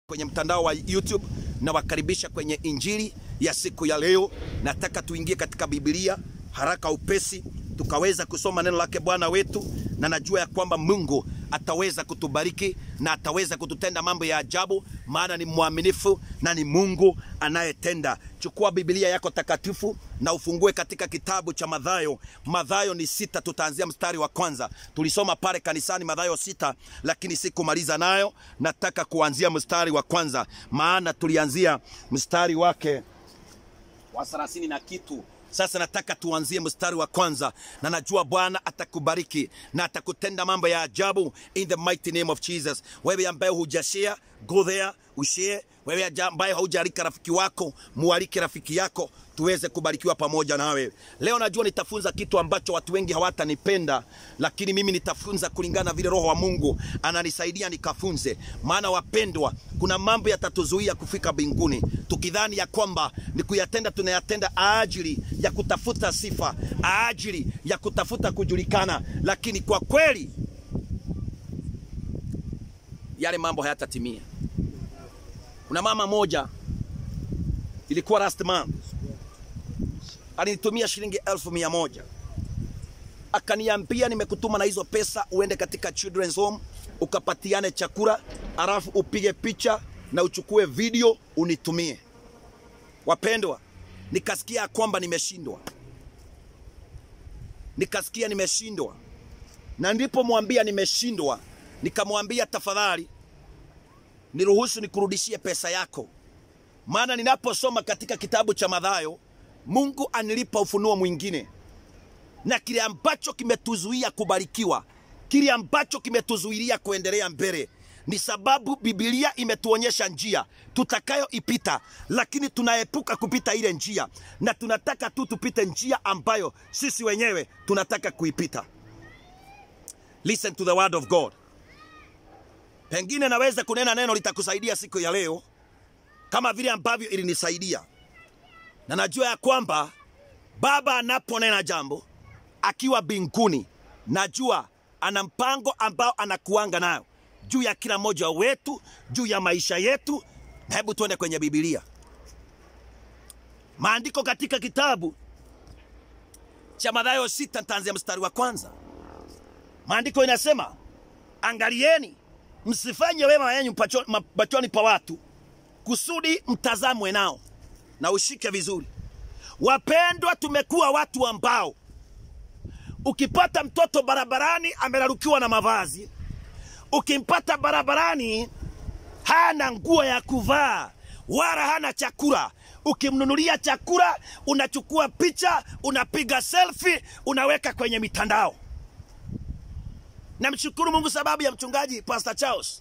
kwenye mtandao wa YouTube na wakaribisha kwenye injili ya siku ya leo. Nataka tuingie katika Biblia haraka upesi, tukaweza kusoma neno lake Bwana wetu, na najua ya kwamba Mungu ataweza kutubariki na ataweza kututenda mambo ya ajabu, maana ni mwaminifu na ni Mungu anayetenda. Chukua Biblia yako takatifu na ufungue katika kitabu cha Mathayo. Mathayo ni sita, tutaanzia mstari wa kwanza. Tulisoma pale kanisani Mathayo sita, lakini sikumaliza nayo. Nataka kuanzia mstari wa kwanza, maana tulianzia mstari wake wa thelathini na kitu. Sasa nataka tuanzie mstari wa kwanza, na najua Bwana atakubariki na atakutenda mambo ya ajabu in the mighty name of Jesus. Wewe ambaye hujashare, go there ushare. Wewe ambaye haujalika rafiki wako, mualike rafiki yako tuweze kubarikiwa pamoja nawe. Leo najua nitafunza kitu ambacho watu wengi hawatanipenda, lakini mimi nitafunza kulingana na vile Roho wa Mungu ananisaidia nikafunze. Maana wapendwa, kuna mambo yatatuzuia kufika mbinguni, tukidhani ya kwamba ni kuyatenda, tunayatenda ajili ya kutafuta sifa, ajili ya kutafuta kujulikana, lakini kwa kweli yale mambo hayatatimia. Kuna mama moja ilikuwa last month alinitumia shilingi elfu mia moja akaniambia, nimekutuma na hizo pesa uende katika children's home ukapatiane chakula, alafu upige picha na uchukue video unitumie. Wapendwa, nikasikia kwamba nimeshindwa, nikasikia nimeshindwa, na nilipomwambia nimeshindwa, nikamwambia tafadhali niruhusu nikurudishie pesa yako, maana ninaposoma katika kitabu cha Mathayo Mungu anilipa ufunuo mwingine, na kile ambacho kimetuzuia kubarikiwa, kile ambacho kimetuzuilia kuendelea mbele, ni sababu Biblia imetuonyesha njia tutakayoipita, lakini tunaepuka kupita ile njia, na tunataka tu tupite njia ambayo sisi wenyewe tunataka kuipita. Listen to the word of God. Pengine naweza kunena neno litakusaidia siku ya leo, kama vile ambavyo ilinisaidia na najua ya kwamba Baba anaponena jambo akiwa mbinguni, najua ana mpango ambao anakuanga nayo juu ya kila mmoja wetu, juu ya maisha yetu. Na hebu tuende kwenye Biblia, maandiko katika kitabu cha Mathayo sita, nitaanzia mstari wa kwanza. Maandiko inasema, angalieni msifanye wema yenyu machoni pa watu, kusudi mtazamwe nao na ushike vizuri. Wapendwa, tumekuwa watu ambao ukipata mtoto barabarani amerarukiwa na mavazi, ukimpata barabarani hana nguo ya kuvaa wala hana chakula, ukimnunulia chakula unachukua picha, unapiga selfie, unaweka kwenye mitandao. Namshukuru Mungu sababu ya mchungaji Pastor Charles.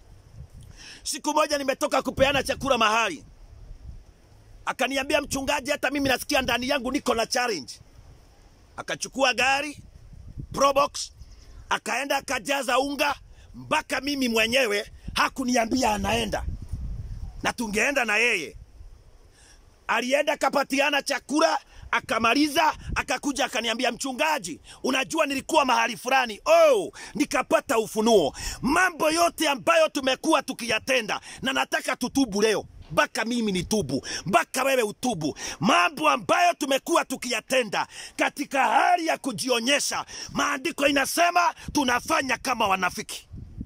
Siku moja nimetoka kupeana chakula mahali akaniambia mchungaji, hata mimi nasikia ndani yangu niko na challenge. Akachukua gari Probox, akaenda akajaza unga, mpaka mimi mwenyewe hakuniambia anaenda, na tungeenda na yeye. Alienda akapatiana chakula akamaliza, akakuja akaniambia, mchungaji, unajua nilikuwa mahali fulani, oh, nikapata ufunuo, mambo yote ambayo tumekuwa tukiyatenda, na nataka tutubu leo mpaka mimi nitubu, mpaka wewe utubu. Mambo ambayo tumekuwa tukiyatenda katika hali ya kujionyesha, maandiko inasema tunafanya kama wanafiki.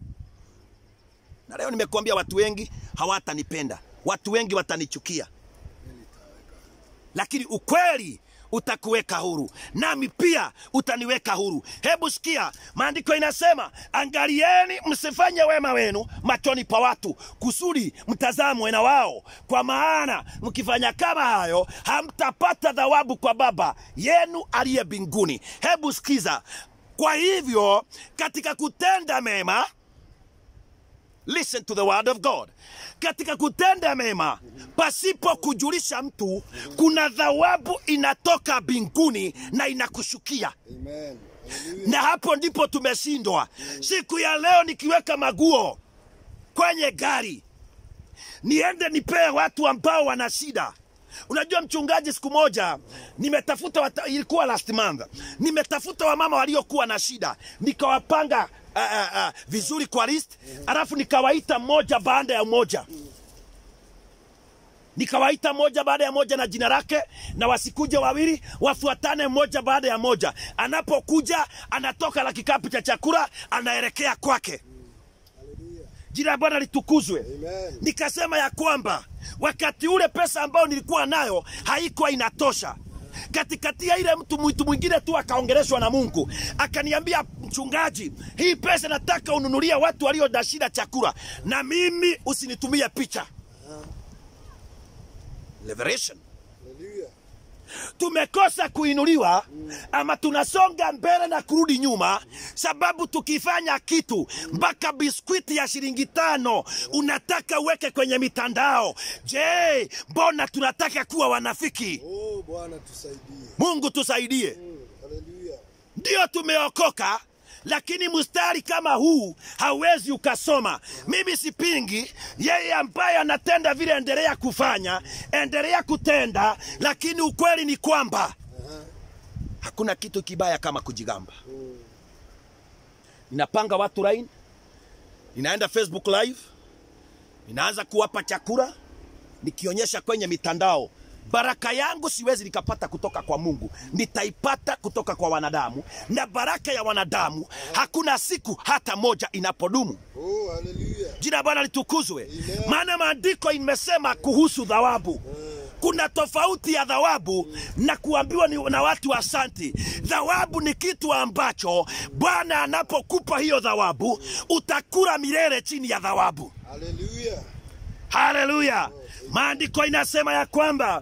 Na leo nimekuambia, watu wengi hawatanipenda, watu wengi watanichukia, lakini ukweli utakuweka huru, nami pia utaniweka huru. Hebu sikia, maandiko inasema, angalieni msifanye wema wenu machoni pa watu, kusudi mtazamwe na wao, kwa maana mkifanya kama hayo hamtapata thawabu kwa Baba yenu aliye mbinguni. Hebu sikiza, kwa hivyo katika kutenda mema Listen to the word of God. Katika kutenda mema pasipo kujulisha mtu, kuna thawabu inatoka mbinguni na inakushukia. Amen. Na hapo ndipo tumeshindwa. Siku ya leo nikiweka maguo kwenye gari niende nipee watu ambao wana shida. Unajua mchungaji, siku moja nimetafuta wata, ilikuwa last month, nimetafuta wamama waliokuwa na shida nikawapanga uh, uh, uh, vizuri kwa list, alafu nikawaita mmoja baada ya mmoja nikawaita moja baada ya moja na jina lake, na wasikuje wawili, wafuatane moja baada ya moja. Anapokuja anatoka na kikapu cha chakula, anaelekea kwake. Hallelujah. Jina la Bwana litukuzwe. Amen. Nikasema ya kwamba wakati ule pesa ambayo nilikuwa nayo haikuwa inatosha. Katikati ya ile mtu mtu mwingine tu akaongeleshwa na Mungu akaniambia, mchungaji, hii pesa nataka ununulie watu walio na shida chakula, na mimi usinitumie picha. Liberation. Hallelujah. tumekosa kuinuliwa ama tunasonga mbele na kurudi nyuma, sababu tukifanya kitu mpaka biskwiti ya shilingi tano unataka uweke kwenye mitandao. Je, mbona tunataka kuwa wanafiki? Oh, Bwana tusaidie. Mungu tusaidie. Mm. Hallelujah. Ndio tumeokoka, lakini mstari kama huu hauwezi ukasoma. Mimi sipingi yeye ambaye anatenda vile, endelea kufanya, endelea kutenda, lakini ukweli ni kwamba Aha. hakuna kitu kibaya kama kujigamba. Mm. Ninapanga watu line, ninaenda Facebook live, ninaanza kuwapa chakula, nikionyesha kwenye mitandao. Baraka yangu siwezi nikapata kutoka kwa Mungu, nitaipata kutoka kwa wanadamu, na baraka ya wanadamu hakuna siku hata moja inapodumu. Oh, hallelujah. Jina la Bwana litukuzwe, Amen. maana maandiko imesema kuhusu thawabu. Kuna tofauti ya thawabu na kuambiwa ni na watu asanti. Thawabu ni kitu ambacho Bwana anapokupa hiyo thawabu, utakula milele chini ya thawabu. Hallelujah. Haleluya! Maandiko inasema ya kwamba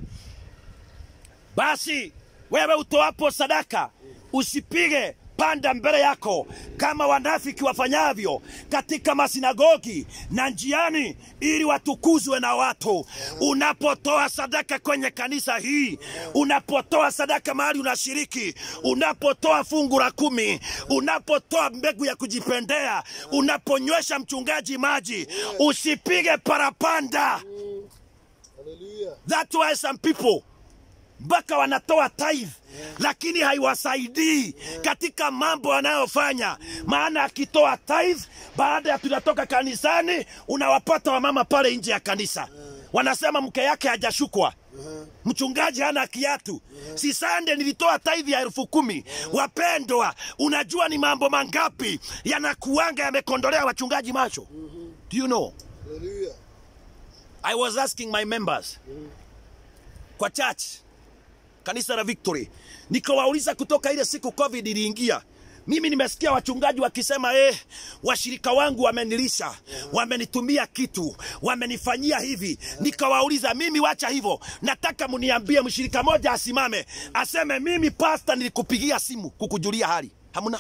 basi wewe utoapo sadaka usipige panda mbele yako kama wanafiki wafanyavyo katika masinagogi na njiani, ili watukuzwe na watu. Unapotoa sadaka kwenye kanisa hii, unapotoa sadaka mahali unashiriki, unapotoa fungu la kumi, unapotoa mbegu ya kujipendea, unaponywesha mchungaji maji, usipige parapanda. Hallelujah. That's why some people mpaka wanatoa tithe lakini haiwasaidii katika mambo wanayofanya. Maana akitoa tithe, baada ya tunatoka kanisani, unawapata wamama pale nje ya kanisa wanasema mke yake hajashukwa mchungaji hana kiatu. Si sande nilitoa tithe ya elfu kumi. Wapendwa, unajua ni mambo mangapi yanakuanga yamekondolea wachungaji macho? Do you know? Hallelujah. I was asking my members kwa church kanisa la Victory, nikawauliza kutoka ile siku COVID iliingia, mimi nimesikia wachungaji wakisema eh, washirika wangu wamenilisha, wamenitumia kitu, wamenifanyia hivi. Nikawauliza mimi, wacha hivyo, nataka mniambie mshirika moja asimame aseme, mimi pasta nilikupigia simu kukujulia hali. Hamna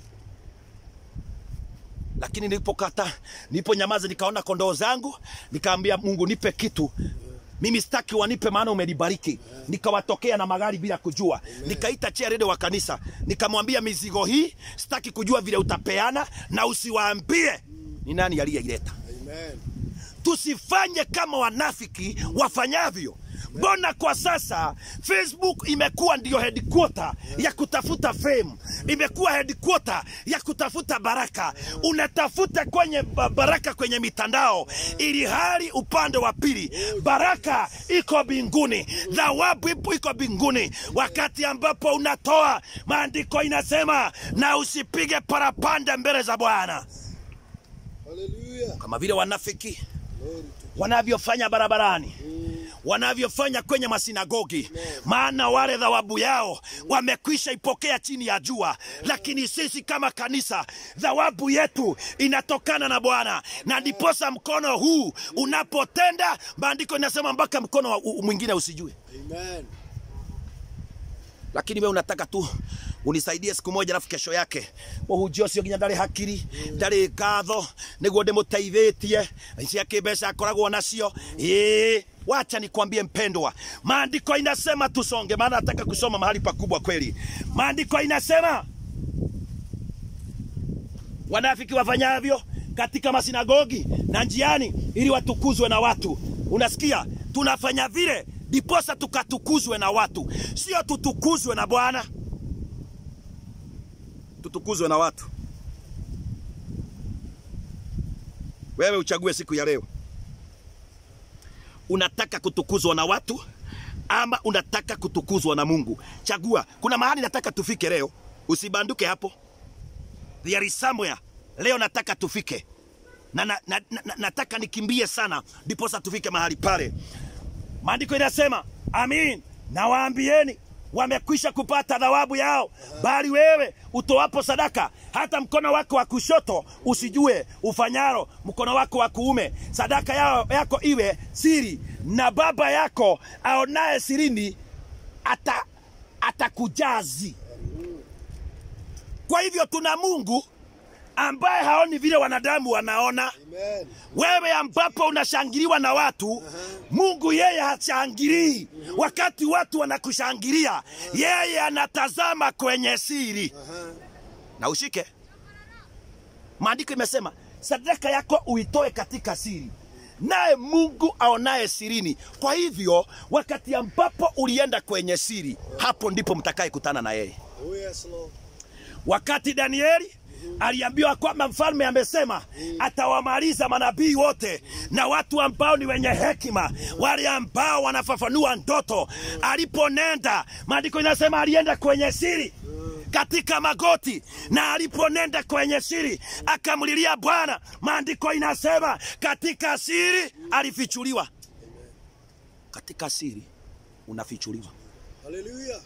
lakini nilipokata niliponyamaza, nikaona kondoo zangu, nikaambia Mungu, nipe kitu mimi sitaki wanipe, maana umenibariki. Nikawatokea na magari bila kujua, nikaita chairede wa kanisa, nikamwambia mizigo hii sitaki kujua vile utapeana, na usiwaambie ni nani aliyeileta. Amen. Tusifanye kama wanafiki wafanyavyo. Mbona kwa sasa Facebook imekuwa ndiyo headquarter ya kutafuta fame, imekuwa headquarter ya kutafuta baraka. Unatafuta kwenye ba- baraka kwenye mitandao, ili hali upande wa pili baraka iko mbinguni, thawabu ipo iko mbinguni. Wakati ambapo unatoa, maandiko inasema na usipige parapanda mbele za Bwana, Hallelujah. kama vile wanafiki Glory to wanavyofanya barabarani wanavyofanya kwenye masinagogi, maana wale thawabu yao wamekwisha ipokea chini ya jua. Lakini sisi kama kanisa, thawabu yetu inatokana na Bwana, na ndiposa mkono huu unapotenda, maandiko inasema mpaka mkono wa- u- mwingine usijue. Amen. lakini we unataka tu unisaidie siku moja alafu kesho yake muhunjia ũcio nginya ndarĩ hakiri ndarĩ ngatho nĩguo ndĩmũteithĩtie ciake mbeca akoragwo nacio ĩĩ wacha nikwambie mpendwa maandiko inasema tusonge maana nataka kusoma mahali pakubwa kweli maandiko inasema wanafiki wafanyavyo katika masinagogi na njiani ili watukuzwe na watu unasikia tunafanya vile ndiposa tukatukuzwe na watu sio tutukuzwe na bwana tutukuzwe na watu wewe uchague siku ya leo unataka kutukuzwa na watu ama unataka kutukuzwa na Mungu. Chagua. Kuna mahali nataka tufike leo, usibanduke hapo. There is somewhere leo nataka tufike na, na, na, na, na nataka nikimbie sana ndiposa tufike mahali pale. Maandiko inasema amin, nawaambieni wamekwisha kupata thawabu yao, bali wewe utoapo sadaka, hata mkono wako wa kushoto usijue ufanyalo mkono wako wa kuume, sadaka yao, yako iwe siri, na Baba yako aonaye sirini ata atakujazi. Kwa hivyo tuna Mungu ambaye haoni vile wanadamu wanaona. Amen. Wewe ambapo unashangiliwa na watu, Mungu yeye hashangilii. Wakati watu wanakushangilia, yeye anatazama kwenye siri. Aha. Na ushike, maandiko imesema sadaka yako uitoe katika siri, naye Mungu aonaye sirini. Kwa hivyo wakati ambapo ulienda kwenye siri, hapo ndipo mtakaye kutana na yeye. Oh yes, Lord. Wakati Danieli aliambiwa kwamba mfalme amesema atawamaliza manabii wote na watu ambao ni wenye hekima, wale ambao wanafafanua ndoto. Aliponenda, maandiko inasema alienda kwenye siri katika magoti, na aliponenda kwenye siri akamlilia Bwana. Maandiko inasema katika siri alifichuliwa. Katika siri unafichuliwa. Hallelujah.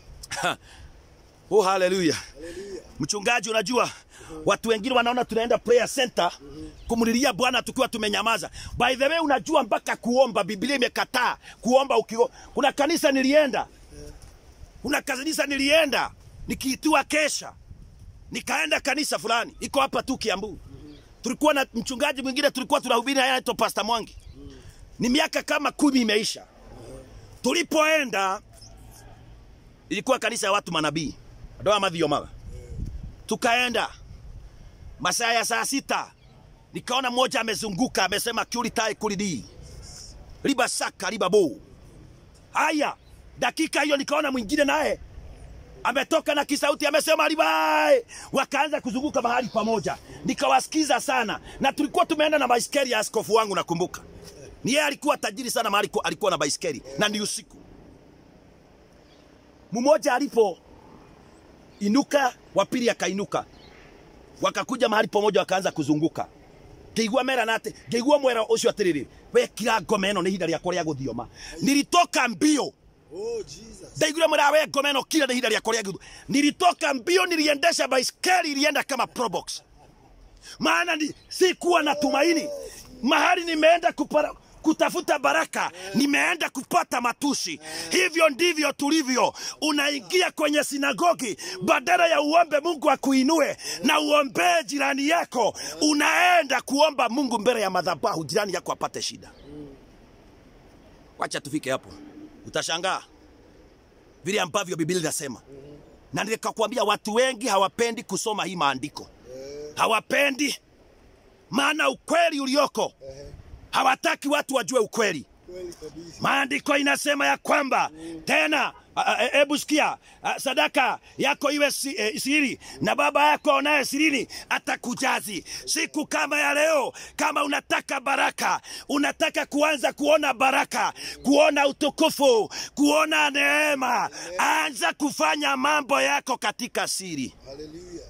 Oh, haleluya! Hallelujah. Mchungaji, unajua watu wengine wanaona tunaenda prayer center kumlilia Bwana tukiwa tumenyamaza. By the way, unajua mpaka kuomba Biblia imekataa kuomba ukio. Kuna kanisa nilienda, kuna kanisa nilienda nikiitiwa kesha, nikaenda kanisa fulani iko hapa tu Kiambu. Tulikuwa na mchungaji mwingine tulikuwa tunahubiri, haya anaitwa Pastor Mwangi. Ni miaka kama kumi imeisha. Tulipoenda ilikuwa kanisa ya watu manabii adoa mathio maga tukaenda masaa ya saa sita nikaona mmoja amezunguka amesema kiuritai kulidi riba saka riba bo haya dakika hiyo nikaona mwingine naye ametoka na kisauti amesema ribae wakaanza kuzunguka mahali pamoja nikawasikiza sana na tulikuwa tumeenda na baiskeli ya askofu wangu nakumbuka ni yeye alikuwa tajiri sana mahali ku- alikuwa na baiskeli na ni usiku mmoja alipo inuka wa pili akainuka wakakuja mahali pamoja wakaanza kuzunguka ngeigua mera nate ngeigua mwera ucio atiriri wekira ngoma ĩno nĩ ihinda rĩakwa rĩa gũthioma nilitoka mbio Oh Jesus. ndaiguire mwera we ngoma ĩno kila nĩ ihinda rĩakwa rĩa gũthioma nilitoka mbio niliendesha baiskeli ilienda kama probox maana ni, sikuwa na tumaini mahali nimeenda kupara, kutafuta baraka nimeenda kupata matusi hivyo ndivyo tulivyo unaingia kwenye sinagogi badala ya uombe mungu akuinue na uombee jirani yako unaenda kuomba mungu mbele ya madhabahu jirani yako apate shida wacha tufike hapo utashangaa vile ambavyo biblia inasema na nikakwambia watu wengi hawapendi kusoma hii maandiko hawapendi maana ukweli ulioko Ehe. hawataki watu wajue ukweli Kweli kabisa. maandiko inasema ya kwamba tena a- a- hebu sikia a, sadaka yako iwe si, e, siri na baba yako aonaye sirini atakujazi siku kama ya leo kama unataka baraka unataka kuanza kuona baraka kuona utukufu kuona neema anza kufanya mambo yako katika siri Hallelujah.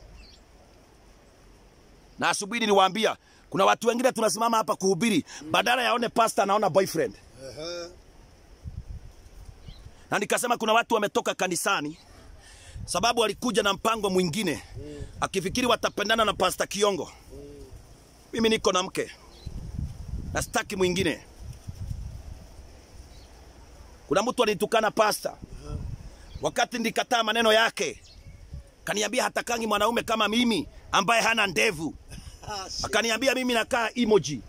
na asubuhi niliwaambia kuna watu wengine tunasimama hapa kuhubiri badala yaone pasta anaona boyfriend Aha. na nikasema kuna watu wametoka kanisani sababu walikuja na mpango mwingine akifikiri watapendana na pasta kiongo mimi niko na mke na sitaki mwingine kuna mtu alitukana pasta wakati nilikataa maneno yake kaniambia hatakangi mwanaume kama mimi ambaye hana ndevu Ah, shida akaniambia mimi nakaa emoji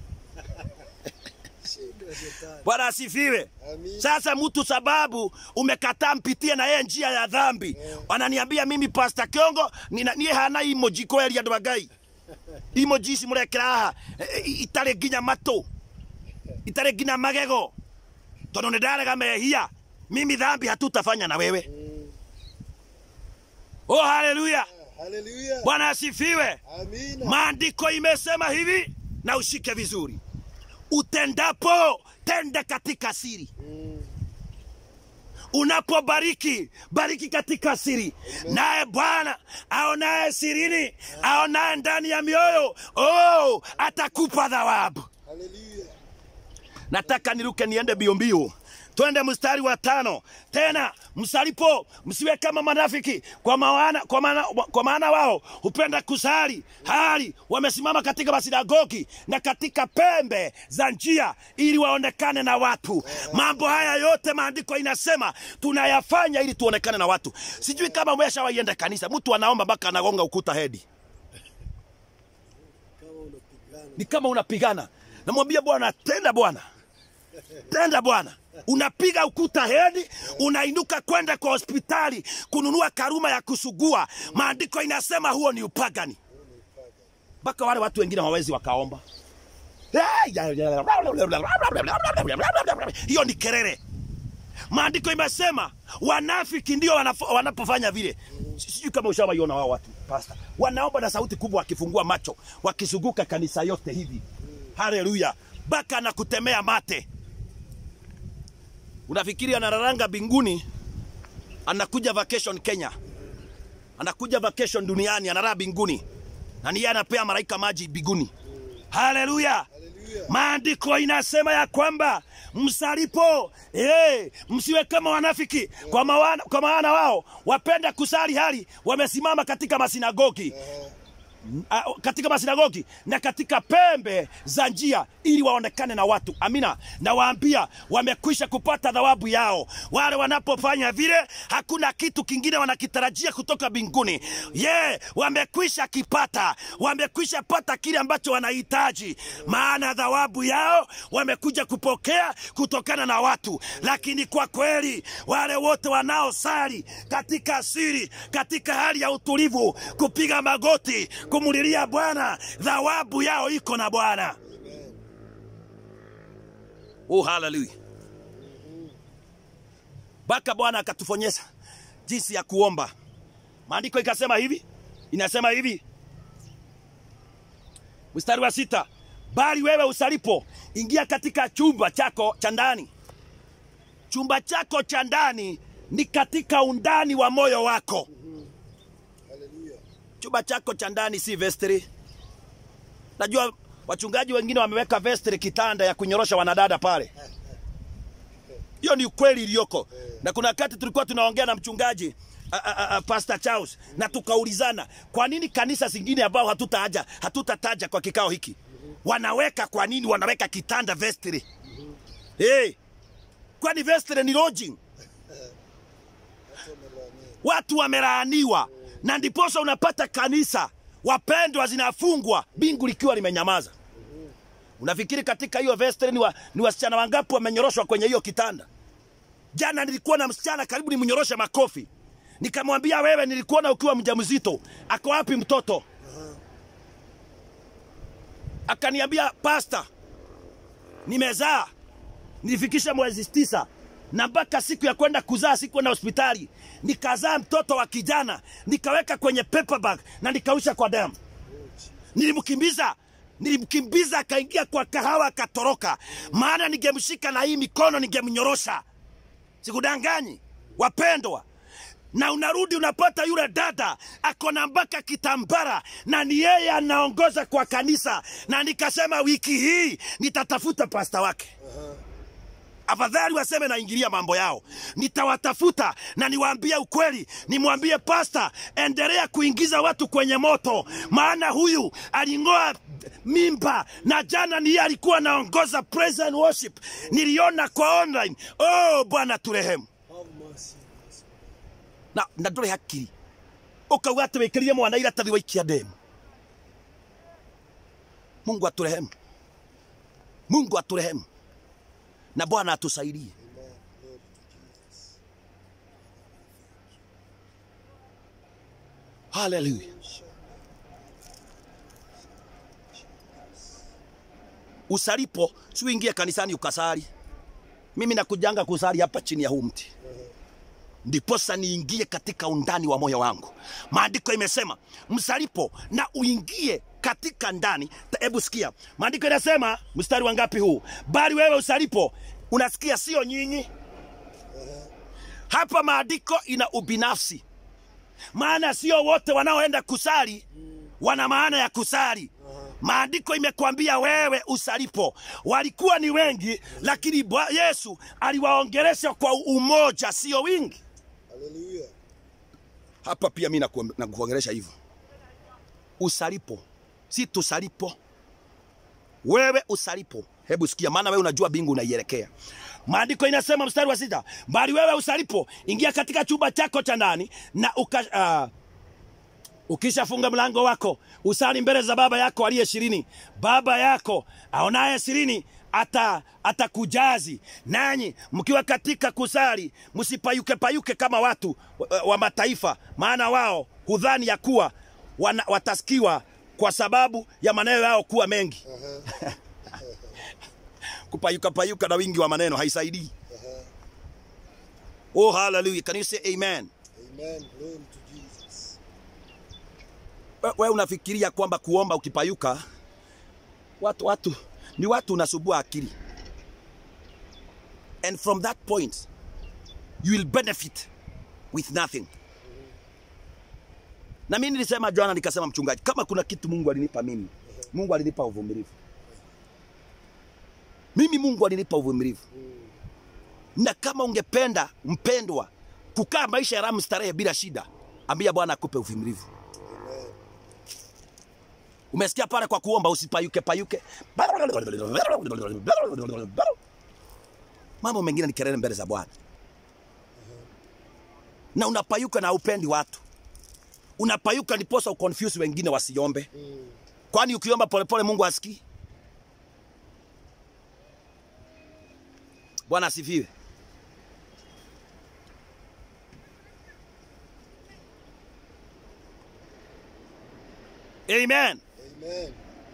shida shetani. bwana asifiwe Amin. sasa mtu sababu umekataa mpitie na yeye njia ya dhambi ananiambia mimi pasta kiongo nina- niä hana imoji kweri andå angai imoji ici må rekera haha e- e- itarä nginya matå itarä nginya magego tondå nä ndarega mehia mimi dhambi hatutafanya na wewe oh haleluya Hallelujah. bwana asifiwe Amina. maandiko imesema hivi na ushike vizuri utendapo tenda katika siri unapobariki bariki katika siri naye bwana aonaye sirini aonaye ndani ya mioyo oh, atakupa thawabu Hallelujah. nataka niruke niende mbio mbio twende mstari wa tano tena msalipo msiwe kama manafiki kwa maana, kwa maana, kwa maana wao hupenda kusali hali wamesimama katika masinagogi na katika pembe za njia ili waonekane na watu mambo haya yote maandiko inasema tunayafanya ili tuonekane na watu sijui kama umeshawaienda kanisa mtu anaomba mpaka anagonga ukuta hedi Kama unapigana. ni kama unapigana namwambia bwana tenda bwana tenda bwana unapiga ukuta hedi unainuka kwenda kwa hospitali kununua karuma ya kusugua maandiko inasema huo ni upagani mpaka wale watu wengine hawawezi wakaomba hiyo ni kerere maandiko imesema wanafiki ndio wanafo- wanapofanya vile Si- sijui kama ushawaiona wao watu pasta wanaomba na sauti kubwa wakifungua macho wakizunguka kanisa yote hivi haleluya mpaka na kutemea mate unafikiri anararanga binguni anakuja vacation kenya anakuja vacation duniani anaraa binguni na niye anapea malaika maji biguni haleluya Hallelujah. maandiko inasema ya kwamba msalipo hey, msiwe kama wanafiki kwa maana, kwa maana wao wapenda kusali hali wamesimama katika masinagogi Ah, katika masinagogi na katika pembe za njia ili waonekane na watu amina nawaambia wamekwisha kupata thawabu yao wale wanapofanya vile hakuna kitu kingine wanakitarajia kutoka mbinguni ye yeah, wamekwisha kipata wamekwisha pata kile ambacho wanahitaji maana thawabu yao wamekuja kupokea kutokana na watu lakini kwa kweli wale wote wanaosali katika siri katika hali ya utulivu kupiga magoti kumulilia bwana thawabu yao iko na bwana oh, haleluya mpaka bwana akatufonyesha jinsi ya kuomba maandiko ikasema hivi inasema hivi mstari wa sita bali wewe usalipo ingia katika chumba chako cha ndani chumba chako cha ndani ni katika undani wa moyo wako Hallelujah. chumba chako cha ndani si vestry najua wachungaji wengine wameweka vestry kitanda ya kunyorosha wanadada pale hiyo ni ukweli iliyoko na kuna wakati tulikuwa tunaongea na mchungaji a, a, a, Pastor Charles na tukaulizana kwa nini kanisa zingine ambao hatutaja hatutataja kwa kikao hiki wanaweka kwa nini wanaweka kitanda vestry hey, kwani vestry ni lodging Watu wamelaaniwa. watu wamelaaniwa na ndiposa unapata kanisa wapendwa zinafungwa bingu likiwa limenyamaza unafikiri katika hiyo vestry ni, wa, ni wasichana wangapi wamenyoroshwa kwenye hiyo kitanda jana nilikuwa na msichana karibu nimnyoroshe makofi nikamwambia wewe nilikuona ukiwa mjamzito ako wapi mtoto akaniambia pasta nimezaa nilifikisha mwezi tisa na mpaka siku ya kwenda kuzaa sikwenda hospitali nikazaa mtoto wa kijana nikaweka kwenye paper bag na nikausha kwa damu nilimkimbiza nilimkimbiza akaingia kwa kahawa akatoroka maana ningemshika na hii mikono ningemnyorosha sikudanganyi wapendwa na unarudi unapata yule dada ako na mpaka kitambara na ni yeye anaongoza kwa kanisa na nikasema wiki hii nitatafuta pasta wake afadhali waseme naingilia mambo yao nitawatafuta na niwaambie ukweli nimwambie pasta endelea kuingiza watu kwenye moto maana huyu aling'oa mimba na jana niye alikuwa anaongoza praise and worship niliona kwa online oh bwana turehemu Have mercy. na na ndũrĩ hakiri ũkauga atĩ wĩkĩrire mwana iratathi waikia ndemu mungu atũrehemu mungu atũrehemu na bwana atusaidie Amen. Glory to Jesus. haleluya usalipo si uingie kanisani ukasali mimi nakujanga kusali hapa chini ya huu mti ndiposa niingie katika undani wa moyo wangu maandiko imesema msalipo na uingie katika ndani. Ta- Hebu sikia maandiko inasema, mstari wa ngapi huu? Bali wewe usalipo, unasikia, sio nyinyi. Hapa maandiko ina ubinafsi, maana sio wote wanaoenda kusali wana maana ya kusali. Maandiko imekwambia wewe usalipo. Walikuwa ni wengi, lakini Bwa- Yesu aliwaongelesha kwa umoja, sio wingi. Haleluya. Hapa pia mi nakuom- nakuongelesha hivyo, usalipo, si tusalipo. Wewe usalipo, hebu sikia, maana wewe unajua bingu unaielekea. Maandiko inasema mstari wa sita, bali wewe usalipo, ingia katika chumba chako cha ndani na uka, uh, ukishafunga mlango wako usali mbele za baba yako aliye shirini. Baba yako aonaye sirini ata atakujazi. Nanyi mkiwa katika kusali, msipayuke payuke kama watu wa, wa mataifa, maana wao hudhani ya kuwa wana, watasikiwa kwa sababu ya maneno yao kuwa mengi. kupayuka payuka na wingi wa maneno haisaidii. Oh, hallelujah. Can you say amen? Amen. Glory to Jesus. We- wewe unafikiria kwamba kuomba ukipayuka watu watu ni watu unasubua akili and from that point you will benefit with nothing na mimi nilisema jana nikasema mchungaji kama kuna kitu mungu alinipa mimi mungu alinipa uvumilivu mimi mungu alinipa uvumilivu na kama ungependa mpendwa kukaa maisha ya ramu starehe bila shida ambia bwana akupe uvumilivu Amen. Umesikia pale kwa kuomba usipayuke payuke. Mambo mengine ni kelele mbele za Bwana. Na unapayuka na upendi watu. Unapayuka ndiposa uconfuse wengine wasiombe. Kwani ukiomba polepole Mungu asikii? Bwana asifiwe. Amen. Amen.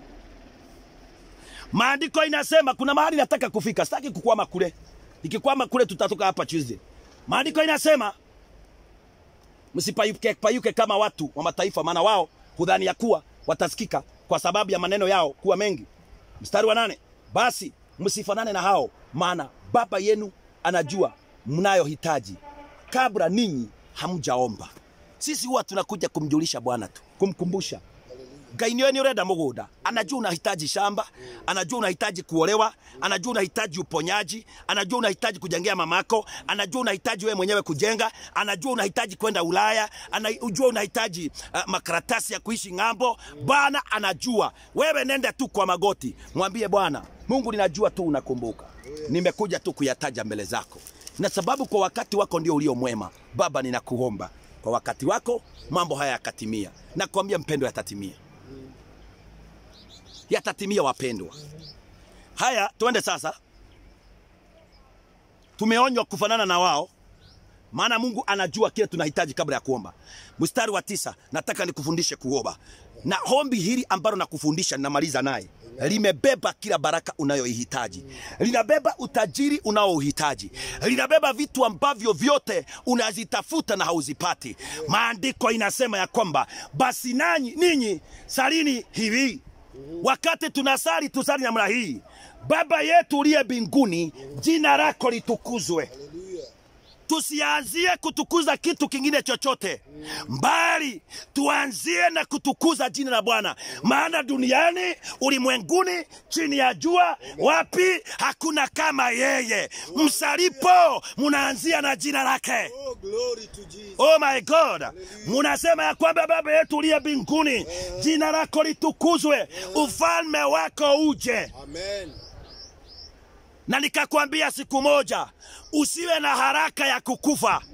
Maandiko inasema kuna mahali nataka kufika, sitaki kukwama kule. Nikikwama kule tutatoka hapa Tuesday. Maandiko inasema msipayuke payuke kama watu wa mataifa, maana wao hudhani ya kuwa watasikika kwa sababu ya maneno yao kuwa mengi. Mstari wa nane, basi msifanane na hao, maana Baba yenu anajua mnayohitaji kabla ninyi hamjaomba. Sisi huwa tunakuja kumjulisha Bwana tu, kumkumbusha Ngai niwe ni urenda mugunda anajua unahitaji shamba anajua unahitaji kuolewa anajua unahitaji uponyaji anajua unahitaji kujengea mamako anajua unahitaji wewe mwenyewe kujenga anajua unahitaji kwenda ulaya anajua unahitaji uh, makaratasi ya kuishi ng'ambo bwana anajua wewe nenda tu kwa magoti mwambie bwana mungu ninajua tu unakumbuka nimekuja tu kuyataja mbele zako na sababu kwa wakati wako ndio ulio mwema baba ninakuomba kwa wakati wako mambo haya yakatimia nakwambia mpendo yatatimia yatatimia wapendwa. Haya, tuende sasa. Tumeonywa kufanana na wao, maana Mungu anajua kile tunahitaji kabla ya kuomba. Mstari wa tisa, nataka nikufundishe kuomba, na hombi hili ambalo nakufundisha ninamaliza naye limebeba kila baraka unayoihitaji, linabeba utajiri unaouhitaji, linabeba vitu ambavyo vyote unazitafuta na hauzipati. Maandiko inasema ya kwamba basi nanyi ninyi salini hivi wakati tunasali tusali namna hii baba yetu uliye mbinguni jina lako litukuzwe Haleluya. tusianzie kutukuza kitu kingine chochote mbali tuanzie na kutukuza jina la bwana maana duniani ulimwenguni chini ya jua wapi hakuna kama yeye msalipo munaanzia na jina lake Oh, glory to Jesus. Oh my God, munasema ya kwamba Baba yetu uliye mbinguni, jina lako litukuzwe, ufalme wako uje. Amen. Na nikakwambia siku moja, usiwe na haraka ya kukufa.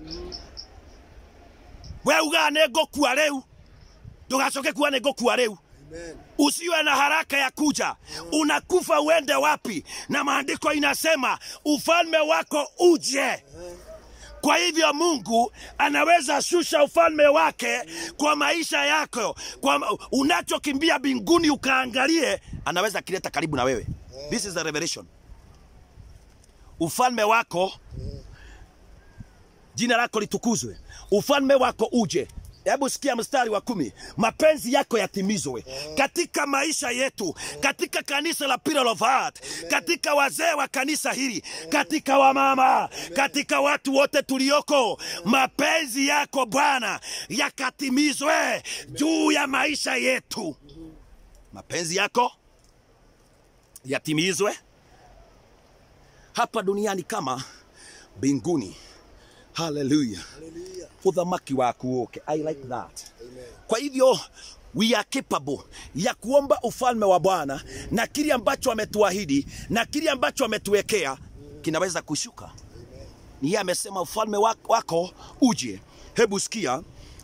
We ugaa nĩngũkua rĩu, ndũgacoke kuga nĩngũkua rĩu. Amen. Usiwe na haraka ya kuja, unakufa uende wapi? Na maandiko inasema ufalme wako uje. Kwa hivyo Mungu anaweza shusha ufalme wake kwa maisha yako, kwa unachokimbia mbinguni ukaangalie, anaweza kileta karibu na wewe. This is a revelation. Ufalme wako, jina lako litukuzwe, ufalme wako uje. hebu sikia mstari wa kumi mapenzi yako yatimizwe katika maisha yetu katika kanisa la Pillar of Heart katika wazee wa kanisa hili katika wamama katika watu wote tulioko mapenzi yako bwana yakatimizwe juu ya maisha yetu mapenzi yako yatimizwe hapa duniani kama mbinguni haleluya Hallelujah. udhamaki wako uke i like that Amen. kwa hivyo we are capable ya kuomba ufalme wa bwana na kile ambacho ametuahidi na kile ambacho ametuwekea kinaweza kushuka ni yeye amesema ufalme wako, wako uje hebu sikia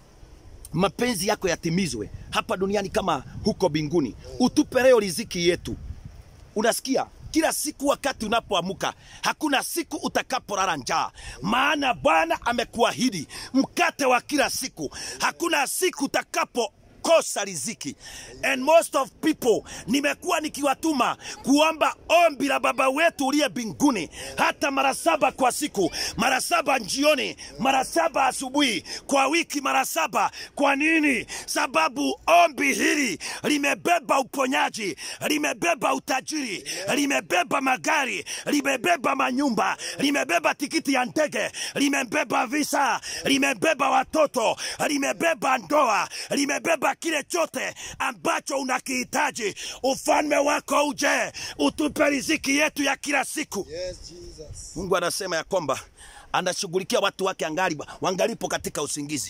mapenzi yako yatimizwe hapa duniani kama huko mbinguni utupe leo riziki yetu unasikia kila siku wakati unapoamuka hakuna siku utakapolala njaa maana bwana amekuahidi mkate wa kila siku hakuna siku utakapo kosa riziki and most of people nimekuwa nikiwatuma kuomba ombi la baba wetu uliye mbinguni hata mara saba kwa siku mara saba jioni mara saba asubuhi kwa wiki mara saba kwa nini sababu ombi hili limebeba uponyaji limebeba utajiri limebeba magari limebeba manyumba limebeba tikiti ya ndege limebeba visa limebeba watoto limebeba ndoa limebeba kile chote ambacho unakihitaji ufalme wako uje utupe riziki yetu ya kila siku Yes, Jesus. mungu anasema ya kwamba anashughulikia watu wake angali wangalipo katika usingizi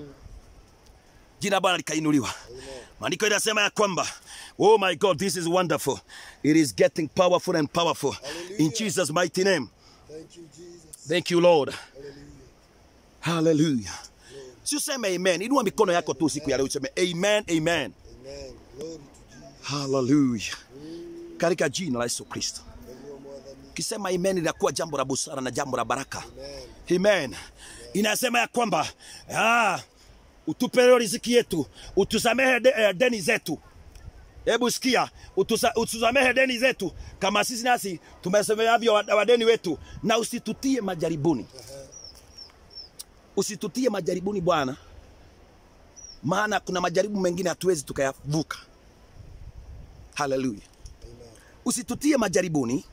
jina la bwana likainuliwa maandiko inasema ya kwamba oh my god this is wonderful it is getting powerful and powerful in Hallelujah. jesus mighty name Thank you, Jesus. thank you lord Hallelujah. hallelujah si useme amen inua mikono yako tu siku ya leo useme amen amen Amen. Glory to Jesus. hallelujah katika jina la yesu kristo Everyone more than me. ukisema amen linakuwa jambo la busara na jambo la baraka Amen. Amen. Inasema ya kwamba ah, utupe leo riziki yetu, utusamehe de, eh, deni zetu. Hebu sikia, utusa, utusamehe deni zetu kama sisi nasi tumesamehavyo wa- wadeni wetu, na usitutie majaribuni. Usitutie majaribuni Bwana, maana kuna majaribu mengine hatuwezi tukayavuka. Haleluya. Amen. Usitutie majaribuni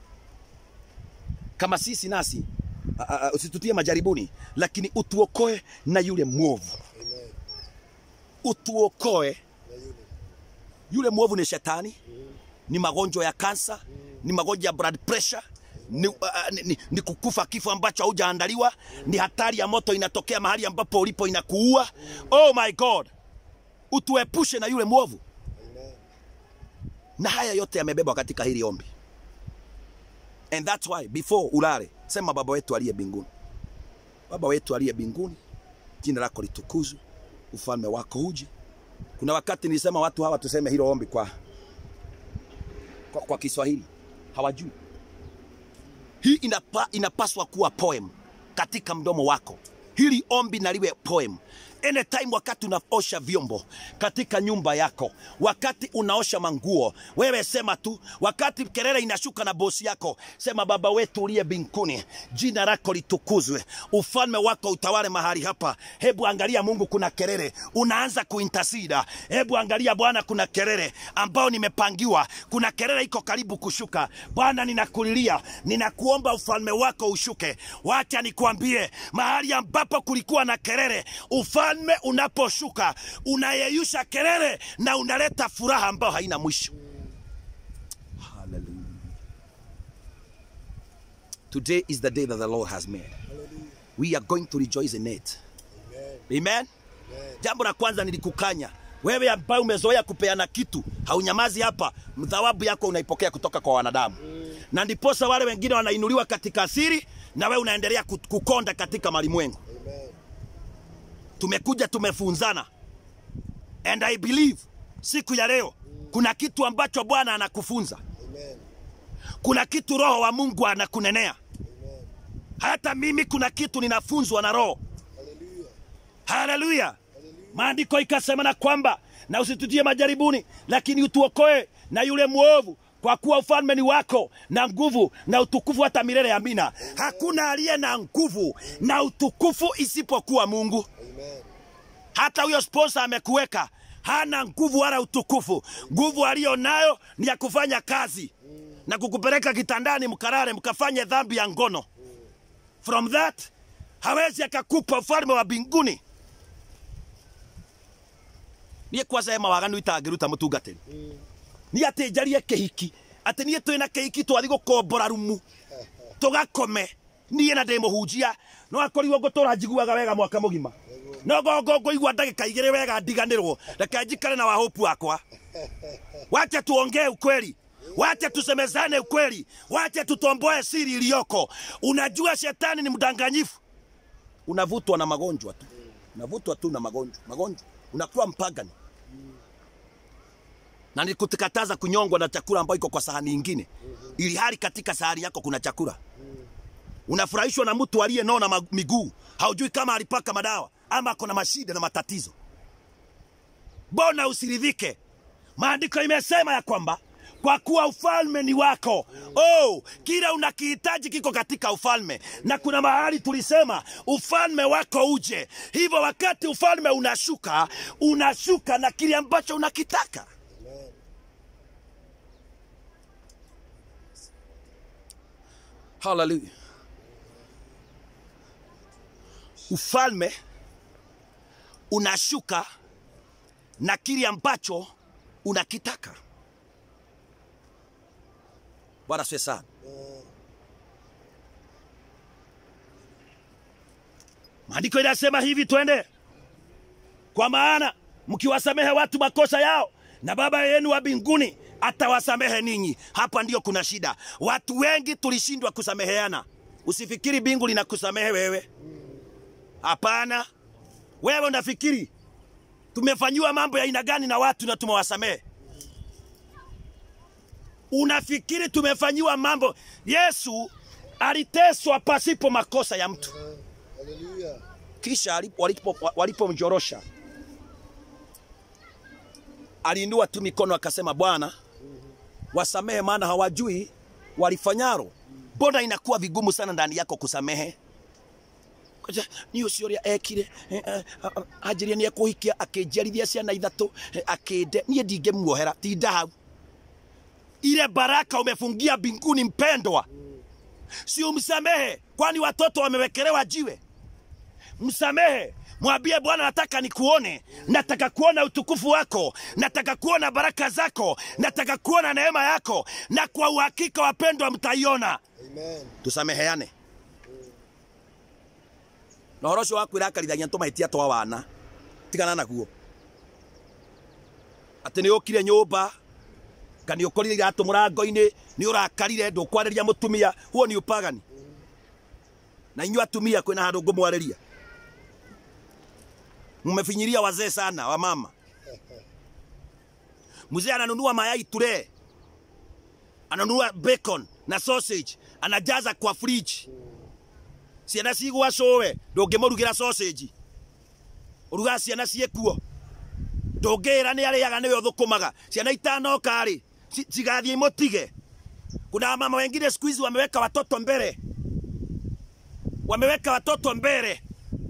kama sisi nasi a, a, a, usitutie majaribuni, lakini utuokoe na yule mwovu. Amen. Utuokoe Na yule. yule mwovu ni shetani, ni magonjwa ya kansa, ni magonjwa ya blood pressure, ni, uh, ni, ni, ni kukufa kifo ambacho haujaandaliwa, ni hatari ya moto inatokea mahali ambapo ulipo inakuua. Oh my God, utuepushe na yule mwovu. Amen. na haya yote yamebebwa katika hili ombi and that's why before ulale sema baba wetu aliye mbinguni baba wetu aliye mbinguni jina lako litukuzwe ufalme wako uje kuna wakati nilisema watu hawa tuseme hilo ombi kwa, kwa, kwa kiswahili hawajui hii inapa, inapaswa kuwa poem katika mdomo wako hili ombi naliwe poem anytime wakati unaosha vyombo katika nyumba yako wakati unaosha manguo wewe sema tu wakati kelele inashuka na bosi yako sema baba wetu uliye mbinguni jina lako litukuzwe ufalme wako utawale mahali hapa hebu angalia mungu kuna kelele unaanza kuintasida hebu angalia bwana kuna kelele ambao nimepangiwa kuna kelele iko karibu kushuka bwana ninakulilia ninakuomba ufalme wako ushuke wacha nikuambie mahali ambapo kulikuwa na kelele ufalme unaposhuka unayeyusha kelele na unaleta furaha ambayo haina mwisho Hallelujah. today is the day that the lord has made Hallelujah. we are going to rejoice in it Amen. amen Amen. jambo la kwanza nilikukanya wewe ambaye umezoea kupeana kitu haunyamazi hapa mthawabu yako unaipokea kutoka kwa wanadamu na ndiposa wale wengine wanainuliwa katika siri na wewe unaendelea ku- kukonda katika malimwengu Amen. tumekuja tumefunzana and i believe siku ya leo kuna kitu ambacho bwana anakufunza Amen. kuna kitu roho wa mungu anakunenea Amen. hata mimi kuna kitu ninafunzwa na roho Hallelujah. haleluya Hallelujah. maandiko ikasema na kwamba na usitutie majaribuni lakini utuokoe na yule mwovu kwa kuwa ufalme ni wako na nguvu na utukufu hata milele amina hakuna aliye na nguvu na utukufu isipokuwa mungu Amen. hata huyo sponsor amekuweka hana nguvu wala utukufu. Nguvu aliyo nayo ni ya kufanya kazi na kukupeleka kitandani mkarare mkafanye dhambi ya ngono. From that hawezi akakupa ufalme wa mbinguni. niä kwaca ema waganu itangä ruta må tungatä nä atä njarie kä hiki atä niä twä na kä hiki twathi gå kombora rumu tå gakome niä na ndä må hunjia no akorirwo ngå tå ra njiguaga wega mwaka må gima no gongo ngå igua ndagä ka igä rä wega ndiganä rwo reke njikare na wahopu wakwa wache tuongee ukweli wache tusemezane ukweli wache tutomboe siri iliyoko unajua shetani ni mdanganyifu unavutwa na magonjwa tu unavutwa tu na magonjwa magonjwa unakuwa mpagani na nikutikataza kunyongwa na chakula ambayo iko kwa sahani ingine ili hali katika sahani yako kuna chakula unafurahishwa na mtu aliyenona ma- miguu haujui kama alipaka madawa ama ako na mashida na matatizo mbona usiridhike maandiko imesema ya kwamba kwa kuwa ufalme ni wako oh, kila unakihitaji kiko katika ufalme na kuna mahali tulisema ufalme wako uje hivyo wakati ufalme unashuka unashuka na kile ambacho unakitaka Amen. haleluya ufalme unashuka na kile ambacho unakitaka bwana siwe sana maandiko inasema hivi twende kwa maana mkiwasamehe watu makosa yao na baba yenu wa mbinguni atawasamehe ninyi hapa ndio kuna shida watu wengi tulishindwa kusameheana usifikiri bingu linakusamehe wewe hapana wewe unafikiri tumefanyiwa mambo ya aina gani na watu na tumewasamehe unafikiri tumefanyiwa mambo yesu aliteswa pasipo makosa ya mtu Hallelujah. kisha alipo- walipo- walipomnyorosha aliinua tu mikono akasema bwana wasamehe maana hawajui walifanyaro mbona inakuwa vigumu sana ndani yako kusamehe Kwaja, ni ucio uria ekire eh, eh, anjirie ni ekuhikia akinjiarithia ciana ithatu eh, akinde nie ndingemuohera tinda hau ile baraka umefungia mbinguni mpendwa si umsamehe kwani watoto wamewekelewa jiwe msamehe mwambie bwana nataka nikuone nataka kuona utukufu wako nataka kuona baraka zako nataka kuona neema yako na kwa uhakika wapendwa mtaiona Amen. tusameheane na horo ũcio wakwĩra akarithagia tũmahĩtia twa wana tigana naguo atĩ nĩ ũkire nyũmba ka nĩ ũkorire iratũ mũrango-inĩ nĩ ũrakarire ndũkwarĩria mũtumia huo nĩ ũpagani na inyuĩ atumia kwĩna handũ ngũmwarĩria mmefinyiria wazee sana wa mama mzee ananunua mayai ture ananunua bacon na sausage anajaza kwa fridge ciana cigwa cowe ndũngĩmũrugĩra sausage ũruga ciana ciĩkuo ndũngĩra nĩ arĩaga nĩwe ũthũkũmaga ciana itanoka rĩ ci- cigathiĩ imũtige kuna mama wengine siku hizi wameweka watoto mbele wameweka watoto mbele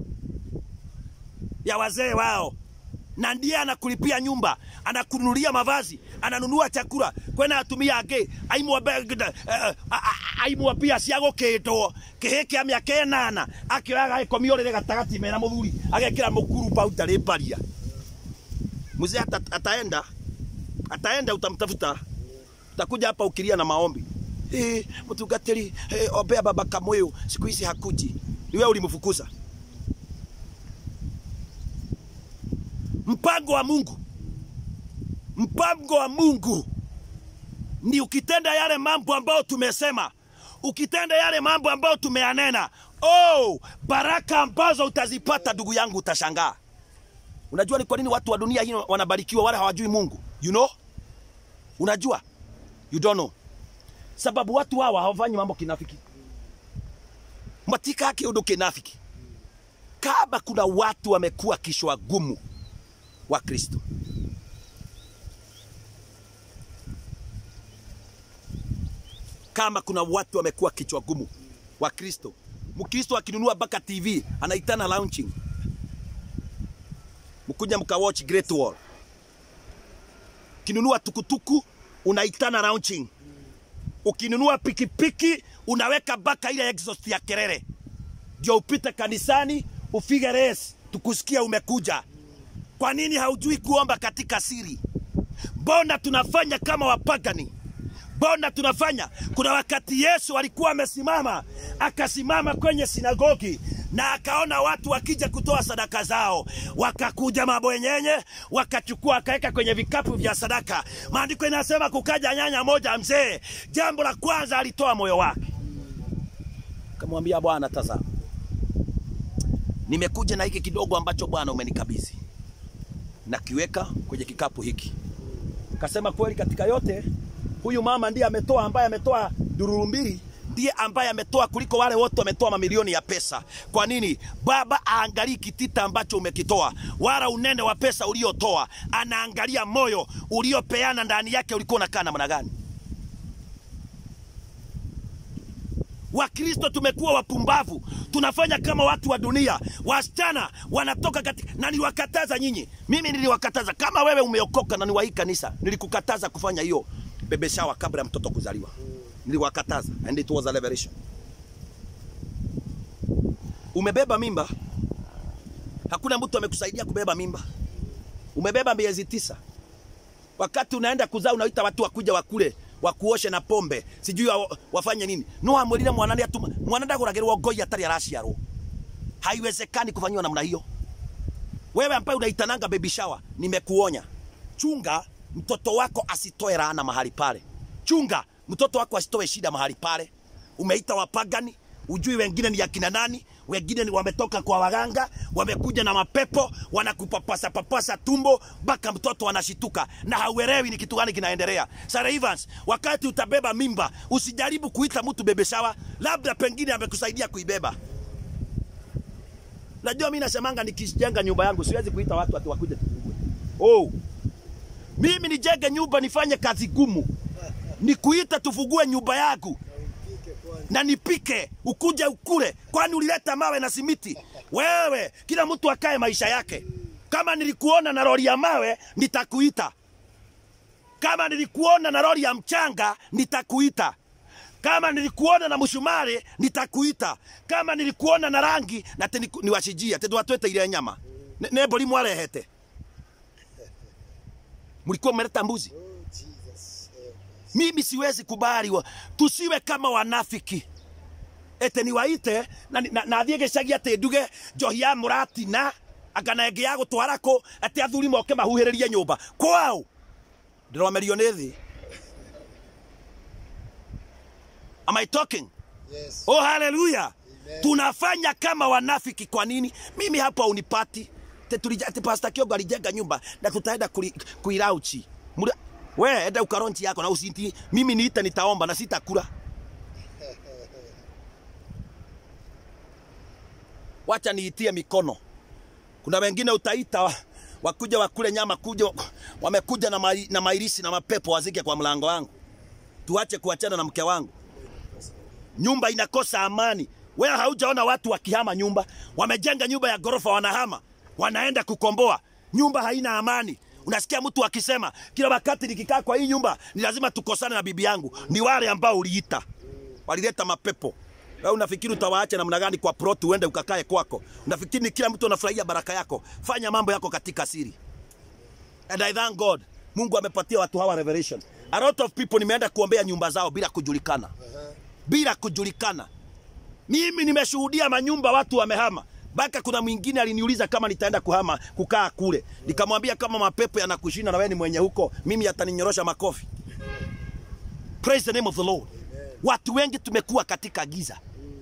ya wazee wao na ndiye anakulipia nyumba anakununulia mavazi ananunua chakula kwena atumia angĩ aimwambia aimwambia cia gũkĩndwo kĩhĩ kĩa mĩaka ĩnana akĩoyaga gĩkomio rĩrĩ gatagatĩ mena mũthuri agekĩra mũkuru pau ndarĩ mbaria mzee ata, ataenda ataenda utamtafuta utakuja hapa ukilia na maombi eh, mtungatiri eh, ombea baba kamweu siku hizi hakuji ni wewe ulimfukuza mpango wa Mungu, mpango wa Mungu ni ukitenda yale mambo ambayo tumesema, ukitenda yale mambo ambayo tumeyanena, oh, baraka ambazo utazipata ndugu yangu, utashangaa. Unajua ni kwa nini watu wa dunia hii wanabarikiwa, wale hawajui Mungu? You know? Unajua? You don't know. Sababu watu hawa hawafanyi mambo kinafiki, matika kiundu kinafiki. Kama kuna watu wamekuwa kishwa gumu wa Kristo. Kama kuna watu wamekuwa kichwa gumu wa Kristo, Mkristo akinunua mpaka TV anaitana launching. mkuja mkawatch Great Wall. Ukinunua tukutuku unaitana launching. Ukinunua pikipiki unaweka baka ile exhaust ya kelele, ndio upite kanisani ufige race, tukusikia umekuja. Kwa nini haujui kuomba katika siri? Mbona tunafanya kama wapagani? Mbona tunafanya? Kuna wakati Yesu alikuwa amesimama, akasimama kwenye sinagogi na akaona watu wakija kutoa sadaka zao, wakakuja mabwenyenye, wakachukua akaweka kwenye vikapu vya sadaka. Maandiko inasema kukaja nyanya moja mzee, jambo la kwanza alitoa moyo wake, akamwambia Bwana, tazama, nimekuja na hiki kidogo ambacho Bwana umenikabidhi, nakiweka kwenye kikapu hiki. Kasema kweli, katika yote huyu mama ndiye ametoa, ambaye ametoa dururu mbili ndiye ambaye ametoa kuliko wale wote wametoa mamilioni ya pesa. Kwa nini? Baba aangalii kitita ambacho umekitoa wala unene wa pesa uliotoa, anaangalia moyo uliopeana ndani yake, ulikuwa unakaa namna gani? Wakristo tumekuwa wapumbavu, tunafanya kama watu wa dunia. Wasichana wanatoka katika, na niliwakataza nyinyi, mimi niliwakataza. Kama wewe umeokoka na ni wa hii kanisa, nilikukataza kufanya hiyo bebe shower kabla ya mtoto kuzaliwa. Niliwakataza and it was a revelation. Umebeba mimba, hakuna mtu amekusaidia kubeba mimba. Umebeba miezi tisa, wakati unaenda kuzaa unaita watu wakuja wakule wakuoshe na pombe sijui wa, wafanye nini no amwirire mwana ni atuma mwana ndaguragirwo ngoi atari araciarwo haiwezekani kufanyiwa namna hiyo wewe ambaye unaitananga baby shower nimekuonya chunga mtoto wako asitoe laana mahali pale chunga mtoto wako asitoe shida mahali pale umeita wapagani ujui wengine ni akina nani wengine ni wametoka kwa waganga wamekuja na mapepo wanakupapasa papasa tumbo mpaka mtoto anashituka na hauelewi ni kitu gani kinaendelea Sarah Evans wakati utabeba mimba usijaribu kuita mtu bebe shawa labda pengine amekusaidia kuibeba najua mimi nasemanga nikijenga nyumba yangu siwezi kuita watu ati wakuje tufungue oh mimi nijenge nyumba nifanye kazi gumu ni kuita tufungue nyumba yangu Mpike kwanza. na nipike ukuje ukule, kwani ulileta mawe na simiti? Wewe, kila mtu akae maisha yake. Kama nilikuona na lori ya mawe, nitakuita. Kama nilikuona na lori ya mchanga, nitakuita. Kama nilikuona na mshumari, nitakuita. Kama nilikuona na rangi, na te niku- niwashijia te twatwete ile nyama Ne- nebori mwarehete mlikuwa mmeleta mbuzi Oh, Jesus. help us. mimi siwezi kubali wa, tusiwe kama wanafiki ete niwaite na, na, na thiä gä cagi atä nduge njohi ya må ratina angana ĩngĩ ya gå twara kå atä athuri moke mahuhä rä rie nyå mba kwao ndä romerio nä thä am I talking Yes. oh haleluya Amen. tunafanya kama wanafiki kwa nini mimi hapa unipati Te tulija- ati pasta kiongo alijenga nyumba na tutaenda kuli- kuirauchi Mura- we enda ukaronchi yako na usinti mimi niita nitaomba na sitakula wacha niitie mikono kuna wengine utaita wa- wakuja wakule nyama kuja wamekuja na, mai, na mairisi na mapepo wazike kwa mlango wangu tuache kuachana na mke wangu nyumba inakosa amani. Wewe haujaona watu wakihama nyumba, wamejenga nyumba ya ghorofa, wanahama, wanaenda kukomboa, nyumba haina amani. Unasikia mtu akisema kila wakati nikikaa kwa hii nyumba ni lazima tukosane na bibi yangu. Ni wale ambao uliita, walileta mapepo. Wewe unafikiri utawaacha namna gani kwa plot uende ukakae kwako? Unafikiri ni kila mtu anafurahia baraka yako? Fanya mambo yako katika siri. And I thank God. Mungu amepatia watu hawa revelation. A lot of people nimeenda kuombea nyumba zao bila kujulikana bila kujulikana. Mimi nimeshuhudia manyumba watu wamehama, mpaka kuna mwingine aliniuliza kama nitaenda kuhama kukaa kule, nikamwambia kama mapepo yanakushinda na wewe ni mwenye huko, mimi yataninyorosha makofi. Praise the name of the Lord. Watu wengi tumekuwa katika giza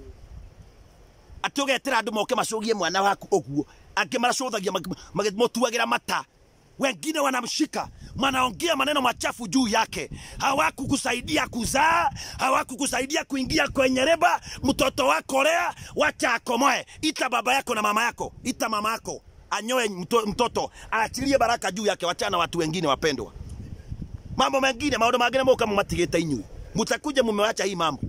ati ugetera andu moke macugie mwana waku uguo angi maracuthagia magimotuagira mata wengine wanamshika wanaongea maneno machafu juu yake hawakukusaidia kuzaa hawakukusaidia kuingia kwenye reba mtoto wako lea wacha akomoe ita baba yako na mama yako ita mama yako anyoe mto, mtoto aachilie baraka juu yake wachana na watu wengine wapendwa mambo mengine maundu mangine moka mumatigite inyui mutakuja mumewacha hii mambo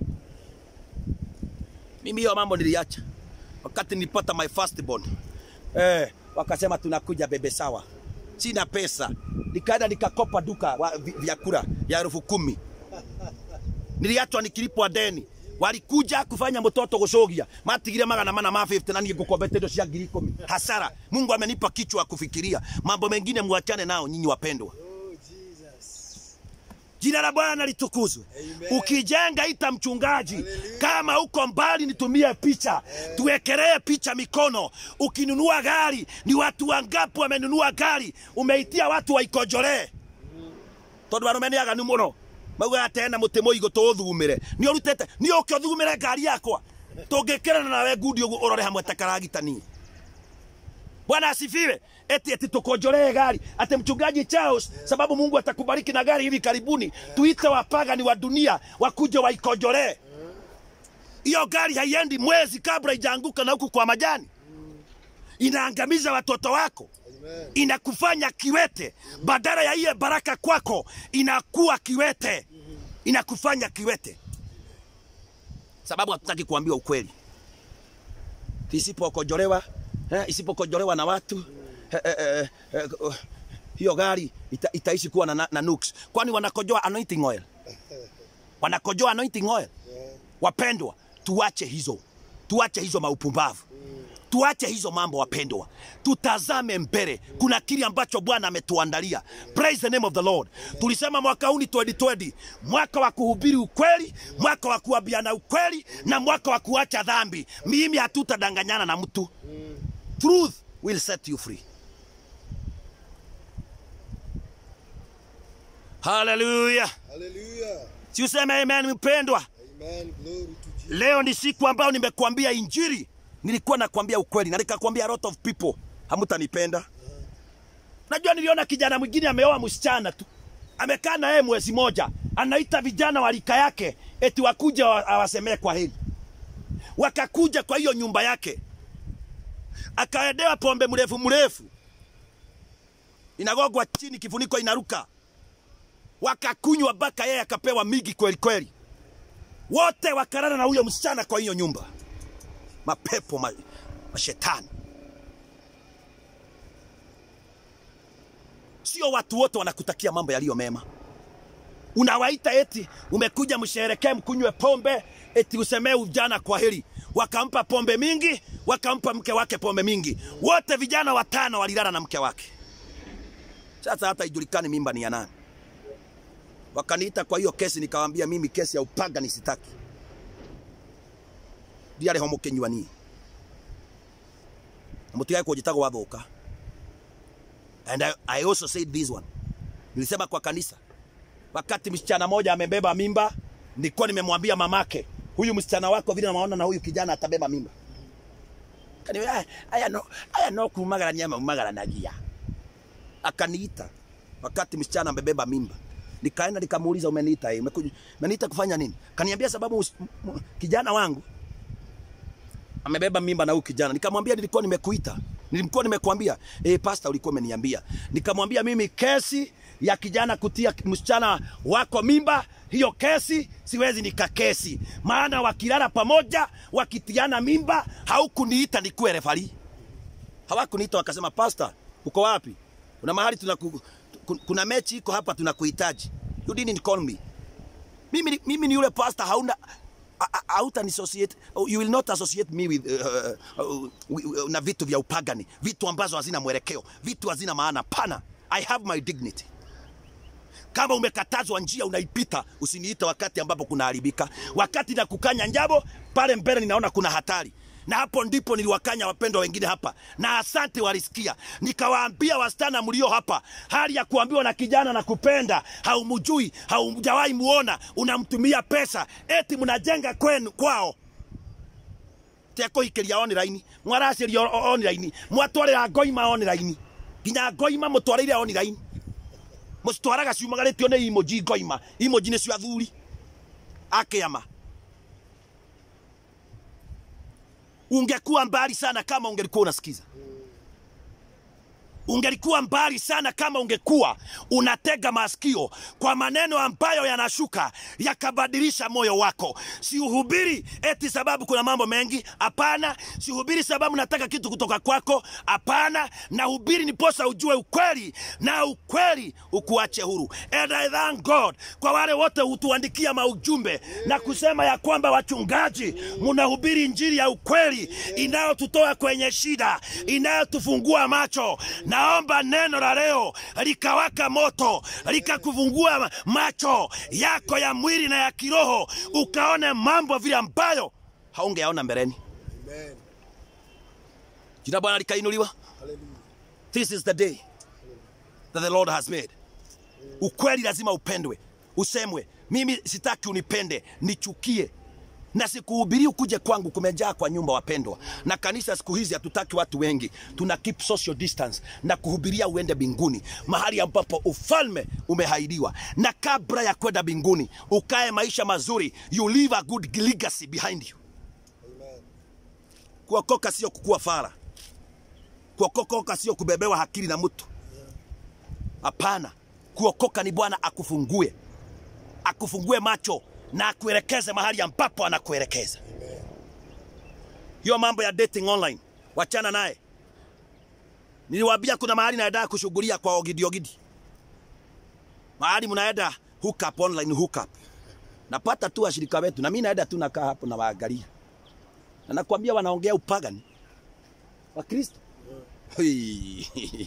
mimi hiyo mambo niliacha wakati nilipata my first born eh, wakasema tunakuja bebe sawa sina pesa nikaenda nikakopa duka wa vi- vyakula ya elfu kumi niliachwa nikilipwa deni walikuja kufanya mtoto gucogia matigire magana mana ma 50 na niĩ ngũkombete indo cia ngiri ikũmi hasara mungu amenipa kichwa ya kufikiria mambo mengine mwachane nao nyinyi wapendwa Oh, Jesus. jina la bwana litukuzwe Amen. ukijenga ita mchungaji Hallelujah. kama uko mbali nitumie picha tuwekelee picha mikono ukinunua gari ni watu wangapi wamenunua gari umeitia watu waikojolee tondu arume nä aganu må no mauga atena må tä må igå tå thumä nä å rutete nä å kä å thumä re ngari yakwa tå ngä kä rana nawe ngundi å guo å rore hamwe ta karagitani bwana asifiwe eti eti tukonjolee gari ati mchungaji Charles sababu Mungu atakubariki na gari hivi karibuni tuite wapagani wa dunia wakuje waikonjolee hiyo gari haiendi mwezi kabla ijaanguka na huku kwa majani inaangamiza watoto wako Amen. inakufanya kiwete badala ya iye baraka kwako inakuwa kiwete inakufanya kiwete sababu hatutaki kuambiwa ukweli isipokojolewa eh, isipokojolewa na watu eh, eh, eh, eh, uh, hiyo gari ita, itaishi kuwa na, na, na nuks kwani wanakojoa anointing oil wanakojoa anointing oil Yeah. wapendwa tuache hizo tuache hizo maupumbavu tuache hizo mambo wapendwa tutazame mbele kuna kile ambacho bwana ametuandalia praise the name of the lord tulisema mwaka huu ni 2020 mwaka wa kuhubiri ukweli mwaka wa kuambiana ukweli na mwaka wa kuacha dhambi mimi hatutadanganyana na mtu truth will set you free haleluya Hallelujah. si useme amen mpendwa Amen. Glory to Jesus. leo ni siku ambayo nimekuambia injiri nilikuwa nakwambia ukweli na nikakwambia a lot of people hamutanipenda najua niliona kijana mwingine ameoa msichana tu amekaa na yeye mwezi moja anaita vijana wa rika yake eti wakuja wa- awasemee kwa heri wakakuja kwa hiyo nyumba yake akaedewa pombe mrefu mrefu inagogwa chini kifuniko inaruka wakakunywa mpaka yeye akapewa migi kweli kweli wote wakarara na huyo msichana kwa hiyo nyumba mapepo ma, mashetani sio watu wote wanakutakia mambo yaliyo mema unawaita eti umekuja msherekee mkunywe pombe eti usemee ujana kwa heri wakampa pombe mingi wakampa mke wake pombe mingi wote vijana watano walilala na mke wake sasa hata ijulikani mimba ni ya nani wakaniita kwa hiyo kesi nikawambia mimi kesi ya upaga nisitaki ndiarä ho må kä nyua niä må tigae kå njä tagwo wathåka and I, I also said this one nilisema kwa kanisa wakati msichana moja amebeba mimba nilikuwa nimemwambia mamake huyu msichana wako vile naona na huyu kijana atabeba mimba Kaniambia, "Aya- aya no aya no kumagarania maumagaranagia akaniita wakati msichana amebeba mimba nikaenda nikamuuliza umeniita eh, umekuja- umeniita kufanya nini kaniambia sababu mus- m- m- kijana wangu amebeba mimba na huyu kijana nikamwambia nilikuwa nimekuita nilikuwa nimekuambia eh pastor ulikuwa umeniambia nikamwambia mimi kesi ya kijana kutia msichana wako mimba hiyo kesi siwezi nikakesi maana wakilala pamoja wakitiana mimba haukuniita nikuwe refari hawakuniita wakasema pastor uko wapi kuna mahali tunaku, ku- kuna mechi iko hapa tunakuhitaji you didn't call me mimi, ni- mimi ni yule pastor hauna a- a- hauta associate you will not associate me with uh, uh, uh, na vitu vya upagani vitu ambazo hazina mwelekeo vitu hazina maana pana i have my dignity kama umekatazwa njia unaipita usiniite wakati ambapo kunaharibika wakati na kukanya njabo pale mbele ninaona kuna hatari na hapo ndipo niliwakanya wapendwa wengine hapa na asante walisikia nikawaambia wasichana mlio hapa hali ya kuambiwa na kijana na kupenda haumjui haujawahi muona unamtumia pesa eti mnajenga kwenu kwao tekohikiria online mwaraciria online mwatwarira ngoima online nginya ngoima mutwarire online mũcitwaraga ciumagarĩtio nĩ imoji ngoima imoji nĩ cio athuri akĩama ungekuwa mbali sana kama ungelikuwa unasikiza ungelikuwa mbali sana kama ungekuwa unatega masikio kwa maneno ambayo yanashuka yakabadilisha moyo wako. Siuhubiri eti sababu kuna mambo mengi, hapana. Sihubiri sababu nataka kitu kutoka kwako, hapana. Nahubiri niposa ujue ukweli na ukweli ukuache huru. And I thank God kwa wale wote hutuandikia maujumbe na kusema ya kwamba wachungaji, mnahubiri injili ya ukweli inayotutoa kwenye shida, inayotufungua macho. Naomba neno la leo likawaka moto, likakufungua macho yako ya mwili na ya kiroho, ukaone mambo vile ambayo haungeaona mbeleni. Amen. Jina Bwana likainuliwa. Hallelujah. This is the day that the Lord has made. Ukweli lazima upendwe, usemwe. Mimi sitaki unipende, nichukie na sikuhubiri ukuje kwangu, kumejaa kwa nyumba wapendwa. Na kanisa siku hizi hatutaki watu wengi, tuna keep social distance na kuhubiria uende binguni, mahali ambapo ufalme umehaidiwa. Na kabla ya kwenda binguni, ukae maisha mazuri, you leave a good legacy behind you. Amen. Kuokoka sio kukua fara, kuokoka sio kubebewa hakili na mtu. Hapana, kuokoka ni Bwana akufungue, akufungue macho na akuelekeze mahali ambapo anakuelekeza. Hiyo mambo ya dating online, wachana naye. Niliwaambia kuna mahali naenda kushughulia kwa ogidi ogidi, mahali mnaenda hook up online, hook up. Napata tu washirika wetu na mimi naenda tu nakaa hapo na waangalia, na nakwambia wanaongea upagani wa Kristo. Hui.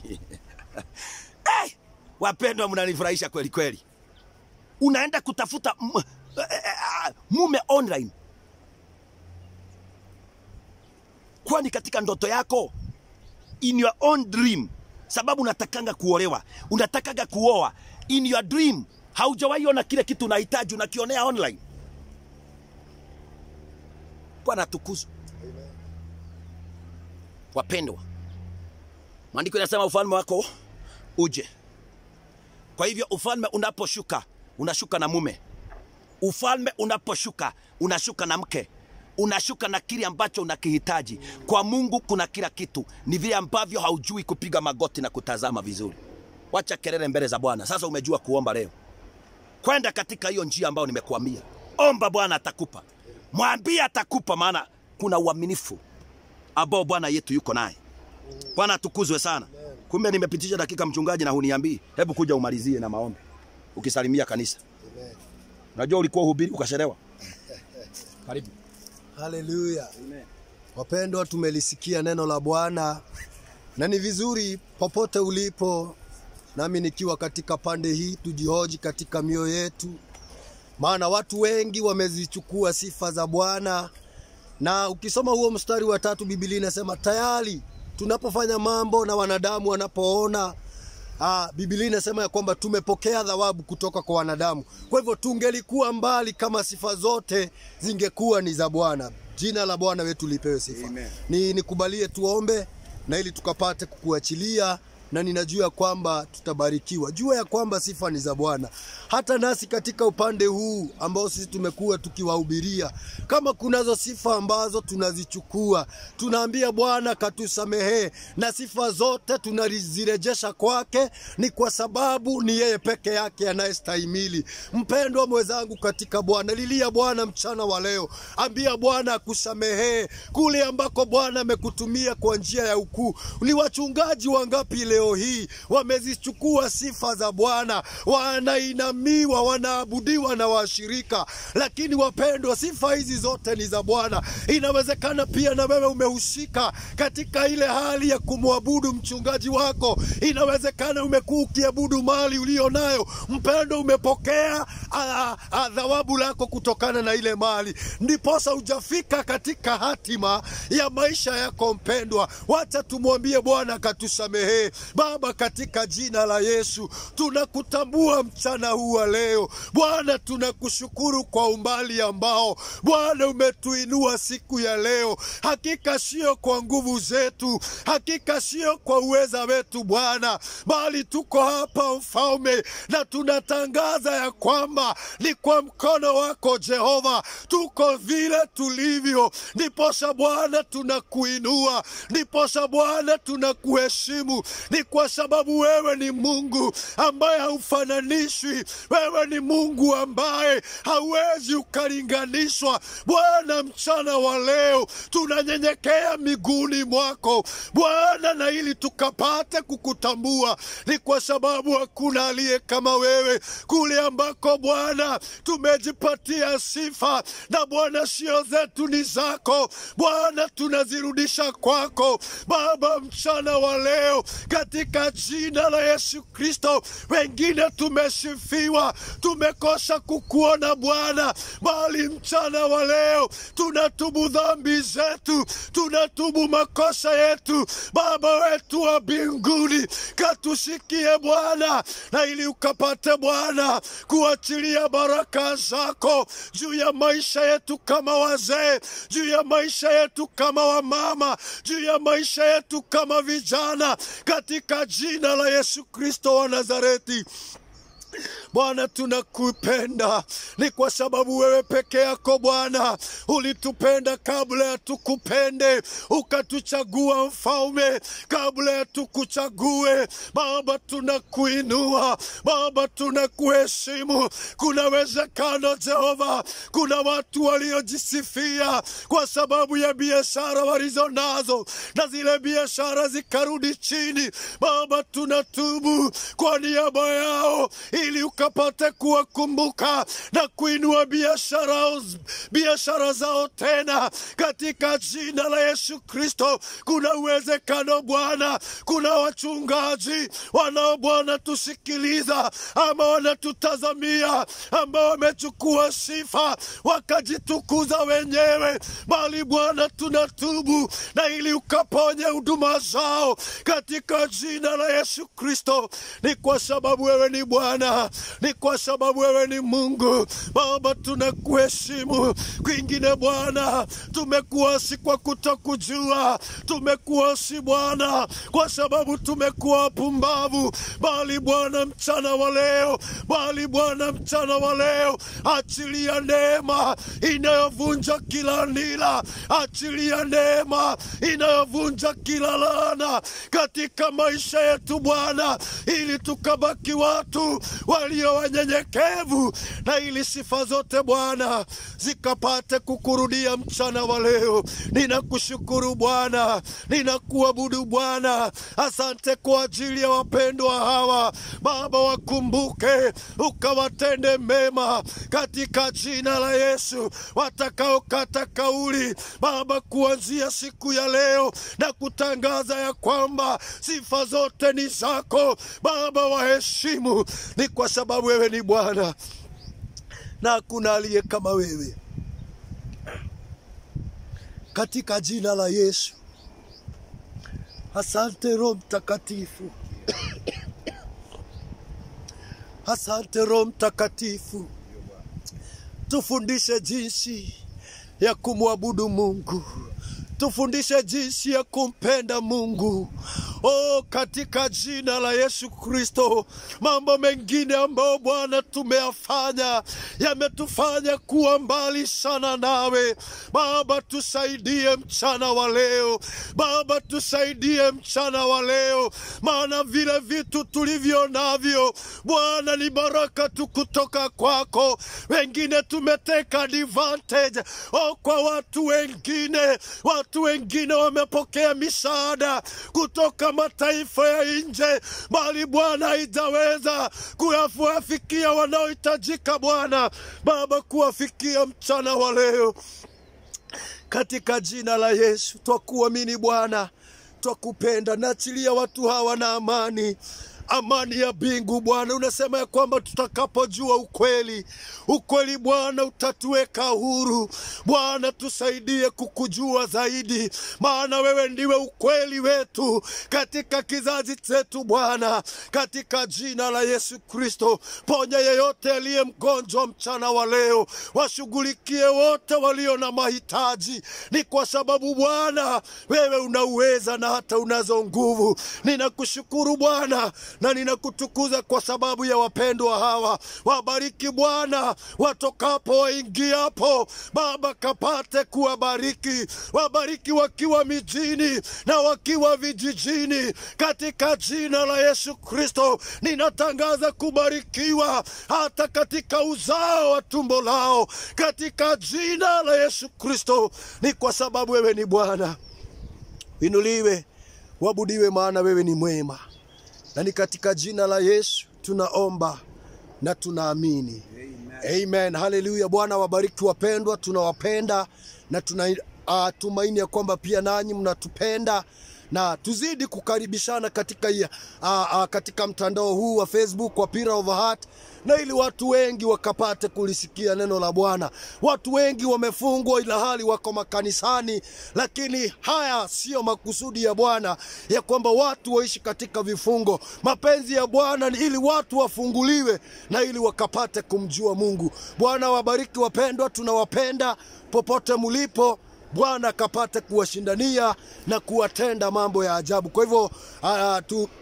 hey, wapendwa, mnanifurahisha kweli kweli. Unaenda kutafuta m- eh, eh, mume online, kwani katika ndoto yako, in your own dream, sababu unatakanga kuolewa, unatakanga kuoa, in your dream haujawahi ona kile kitu unahitaji, unakionea online. Bwana atukuzwe. Amen. Wapendwa, maandiko yanasema ufalme wako uje. Kwa hivyo ufalme unaposhuka unashuka na mume, ufalme unaposhuka unashuka na mke, unashuka na kile ambacho unakihitaji. Kwa Mungu kuna kila kitu, ni vile ambavyo haujui kupiga magoti na kutazama vizuri. Wacha kelele mbele za Bwana. Sasa umejua kuomba leo, kwenda katika hiyo njia ambayo nimekuambia. Omba, Bwana atakupa, mwambie atakupa, maana kuna uaminifu ambao Bwana yetu yuko naye. Bwana atukuzwe sana. Kumbe nimepitisha dakika mchungaji na huniambii. Hebu kuja umalizie na maombi ukisalimia kanisa. Amen. Unajua ulikuwa uhubiri ukachelewa. Karibu. Haleluya. Wapendwa, tumelisikia neno la Bwana na ni vizuri popote ulipo, nami nikiwa katika pande hii, tujihoji katika mioyo yetu, maana watu wengi wamezichukua sifa za Bwana, na ukisoma huo mstari wa tatu, Biblia inasema tayari tunapofanya mambo na wanadamu wanapoona Ah, Biblia inasema ya kwamba tumepokea thawabu kutoka kwa wanadamu. Kwa hivyo tungelikuwa mbali kama sifa zote zingekuwa ni za Bwana. Jina la Bwana wetu lipewe sifa. Amen. Ni nikubalie tuombe na ili tukapate kukuachilia na ninajua kwamba tutabarikiwa. Jua ya kwamba sifa ni za Bwana. Hata nasi katika upande huu ambao sisi tumekuwa tukiwahubiria, kama kunazo sifa ambazo tunazichukua, tunaambia Bwana katusamehee, na sifa zote tunazirejesha kwake, ni kwa sababu ni yeye peke yake anayestahimili. Mpendwa mwenzangu katika Bwana, lilia Bwana mchana wa leo, ambia Bwana akusamehee kule ambako Bwana amekutumia kwa njia ya ukuu. Ni wachungaji wangapi leo hii wamezichukua sifa za Bwana, wanainamiwa, wanaabudiwa na washirika, lakini wapendwa, sifa hizi zote ni za Bwana. Inawezekana pia na wewe umehusika katika ile hali ya kumwabudu mchungaji wako. Inawezekana umekuwa ukiabudu mali ulio nayo, mpendo, umepokea ah, ah, thawabu lako kutokana na ile mali, ndiposa hujafika katika hatima ya maisha yako mpendwa. Wacha tumwambie Bwana akatusamehee. Baba, katika jina la Yesu tunakutambua mchana huu wa leo Bwana, tunakushukuru kwa umbali ambao Bwana umetuinua siku ya leo. Hakika sio kwa nguvu zetu, hakika sio kwa uweza wetu Bwana, bali tuko hapa mfalme, na tunatangaza ya kwamba ni kwa mkono wako Jehova tuko vile tulivyo. Ndiposha Bwana tunakuinua, ndiposha Bwana tunakuheshimu, ni kwa sababu wewe ni Mungu ambaye haufananishwi. Wewe ni Mungu ambaye hauwezi ukalinganishwa. Bwana, mchana wa leo tunanyenyekea miguuni mwako Bwana, na ili tukapate kukutambua ni kwa sababu hakuna aliye kama wewe kule ambako Bwana tumejipatia sifa, na Bwana sio zetu, ni zako Bwana, tunazirudisha kwako Baba mchana wa leo katika jina la Yesu Kristo. Wengine tumesifiwa, tumekosa kukuona Bwana, bali mchana wa leo tunatubu dhambi zetu, tunatubu makosa yetu. Baba wetu wa mbinguni, katusikie Bwana, na ili ukapate Bwana kuachilia baraka zako juu ya maisha yetu kama wazee, juu ya maisha yetu kama wamama, juu ya maisha yetu kama vijana, katika jina la Yesu Kristo wa Nazareti. Bwana, tunakupenda ni kwa sababu wewe peke yako Bwana ulitupenda kabla ya tukupende, ukatuchagua mfalme kabla ya tukuchague. Baba, tunakuinua Baba, tunakuheshimu. Kuna uwezekano Jehova, kuna watu waliojisifia kwa sababu ya biashara walizo nazo na zile biashara zikarudi chini. Baba, tunatubu kwa niaba yao ili ukapate kuwakumbuka na kuinua biashara biashara zao tena katika jina la Yesu Kristo. Kuna uwezekano Bwana, kuna wachungaji wanao Bwana tusikiliza ama wanatutazamia ambao wamechukua sifa wakajitukuza wenyewe, bali Bwana tunatubu na ili ukaponye huduma zao katika jina la Yesu Kristo. Ni kwa sababu wewe ni Bwana, ni kwa sababu wewe ni Mungu. Baba, tunakuheshimu. Kwingine Bwana, tumekuasi kwa kutokujua, tumekuasi Bwana kwa sababu tumekuwa wapumbavu, bali Bwana mchana wa leo, bali Bwana mchana wa leo, achilia neema inayovunja kila nila, achilia neema inayovunja kila laana katika maisha yetu Bwana, ili tukabaki watu walio wanyenyekevu, na ili sifa zote Bwana zikapate kukurudia mchana wa leo. Ninakushukuru Bwana, ninakuabudu Bwana. Asante kwa ajili ya wapendwa hawa Baba, wakumbuke ukawatende mema katika jina la Yesu, watakaokata kauli Baba kuanzia siku ya leo na kutangaza ya kwamba sifa zote ni zako Baba, waheshimu ni kwa sababu wewe ni Bwana na hakuna aliye kama wewe. Katika jina la Yesu, asante Roho Mtakatifu, asante Roho Mtakatifu, tufundishe jinsi ya kumwabudu Mungu, tufundishe jinsi ya kumpenda Mungu. Oh, katika jina la Yesu Kristo, mambo mengine ambayo Bwana tumeyafanya yametufanya kuwa mbali sana nawe. Baba, tusaidie mchana wa leo. Baba, tusaidie mchana wa leo, maana vile vitu tulivyo navyo Bwana ni baraka tu kutoka kwako. Wengine tumeteka advantage oh, kwa watu wengine. Watu wengine wamepokea misaada kutoka mataifa ya nje, bali Bwana haijaweza kuwafikia wanaohitajika. Bwana Baba, kuwafikia mchana wa leo katika jina la Yesu twakuamini Bwana, twakupenda. Naachilia watu hawa na amani amani ya mbingu Bwana. Unasema ya kwamba tutakapojua ukweli, ukweli Bwana utatuweka huru. Bwana, tusaidie kukujua zaidi, maana wewe ndiwe ukweli wetu katika kizazi chetu Bwana, katika jina la Yesu Kristo. Ponya yeyote aliye mgonjwa mchana wa leo, washughulikie wote walio na mahitaji. Ni kwa sababu Bwana wewe unauweza na hata unazo nguvu. Ninakushukuru Bwana na ninakutukuza kwa sababu ya wapendwa hawa. Wabariki Bwana watokapo waingiapo, Baba kapate kuwabariki, wabariki wakiwa mijini na wakiwa vijijini, katika jina la Yesu Kristo ninatangaza kubarikiwa hata katika uzao wa tumbo lao, katika jina la Yesu Kristo. Ni kwa sababu wewe ni Bwana. Inuliwe, wabudiwe, maana wewe ni mwema, na ni katika jina la Yesu tunaomba na tunaamini. Amen. Haleluya. Bwana wabariki wapendwa, tunawapenda na tuna uh, tumaini ya kwamba pia nanyi mnatupenda na tuzidi kukaribishana katika, uh, uh, katika mtandao huu wa Facebook wa Pillar of Heart na ili watu wengi wakapate kulisikia neno la Bwana. Watu wengi wamefungwa ila hali wako makanisani, lakini haya siyo makusudi ya Bwana ya kwamba watu waishi katika vifungo. Mapenzi ya Bwana ni ili watu wafunguliwe na ili wakapate kumjua Mungu. Bwana wabariki wapendwa, tunawapenda popote mulipo. Bwana akapate kuwashindania na kuwatenda mambo ya ajabu. Kwa hivyo uh,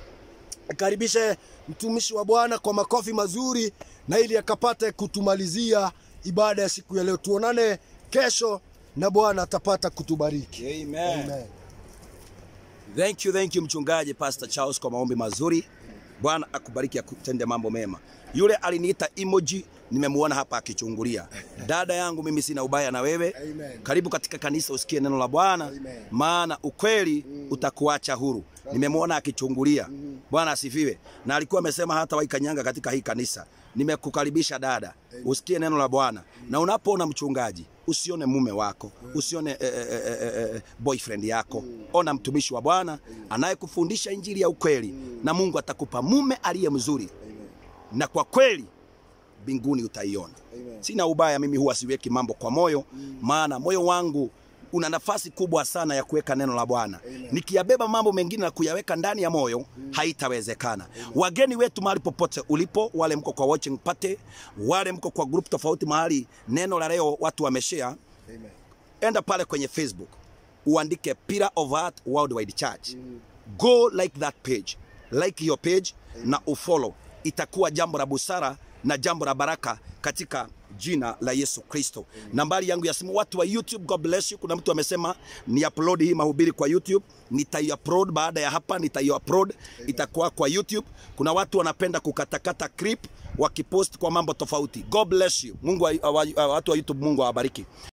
tukaribishe mtumishi wa Bwana kwa makofi mazuri, na ili akapate kutumalizia ibada ya siku ya leo. Tuonane kesho na Bwana atapata kutubariki. Amen. Amen. Thank you, thank you mchungaji Pastor Charles kwa maombi mazuri. Bwana akubariki akutende mambo mema. Yule aliniita emoji nimemuona hapa akichungulia. Dada yangu mimi sina ubaya na wewe. Amen. Karibu katika kanisa usikie neno la Bwana Amen. maana ukweli utakuacha huru. Nimemuona akichungulia. Bwana asifiwe. Na alikuwa amesema hata waikanyanga katika hii kanisa. Nimekukaribisha dada, usikie neno la Bwana. Na unapoona mchungaji, usione mume wako, usione eh, eh, eh, eh, eh, boyfriend yako. Ona mtumishi wa Bwana anayekufundisha injili ya ukweli, na Mungu atakupa mume aliye mzuri, na kwa kweli mbinguni utaiona. Sina ubaya, mimi huwa siweki mambo kwa moyo, maana moyo wangu una nafasi kubwa sana ya kuweka neno la Bwana. Nikiyabeba mambo mengine na kuyaweka ndani ya moyo haitawezekana. Wageni wetu mahali popote ulipo, wale mko kwa watching party, wale mko kwa group tofauti mahali neno la leo watu wameshare, enda pale kwenye Facebook uandike Pillar of Heart Worldwide Church. Go like that page, like your page na ufollow. Itakuwa jambo la busara na jambo la baraka katika jina la Yesu Kristo. Nambari yangu ya simu, watu wa YouTube, God bless you. Kuna mtu amesema ni upload hii mahubiri kwa YouTube, nitai-upload baada ya hapa, nitai-upload itakuwa kwa YouTube. Kuna watu wanapenda kukatakata clip wakipost kwa mambo tofauti. God bless you. Mungu wa, wa, wa, watu wa YouTube, Mungu awabariki.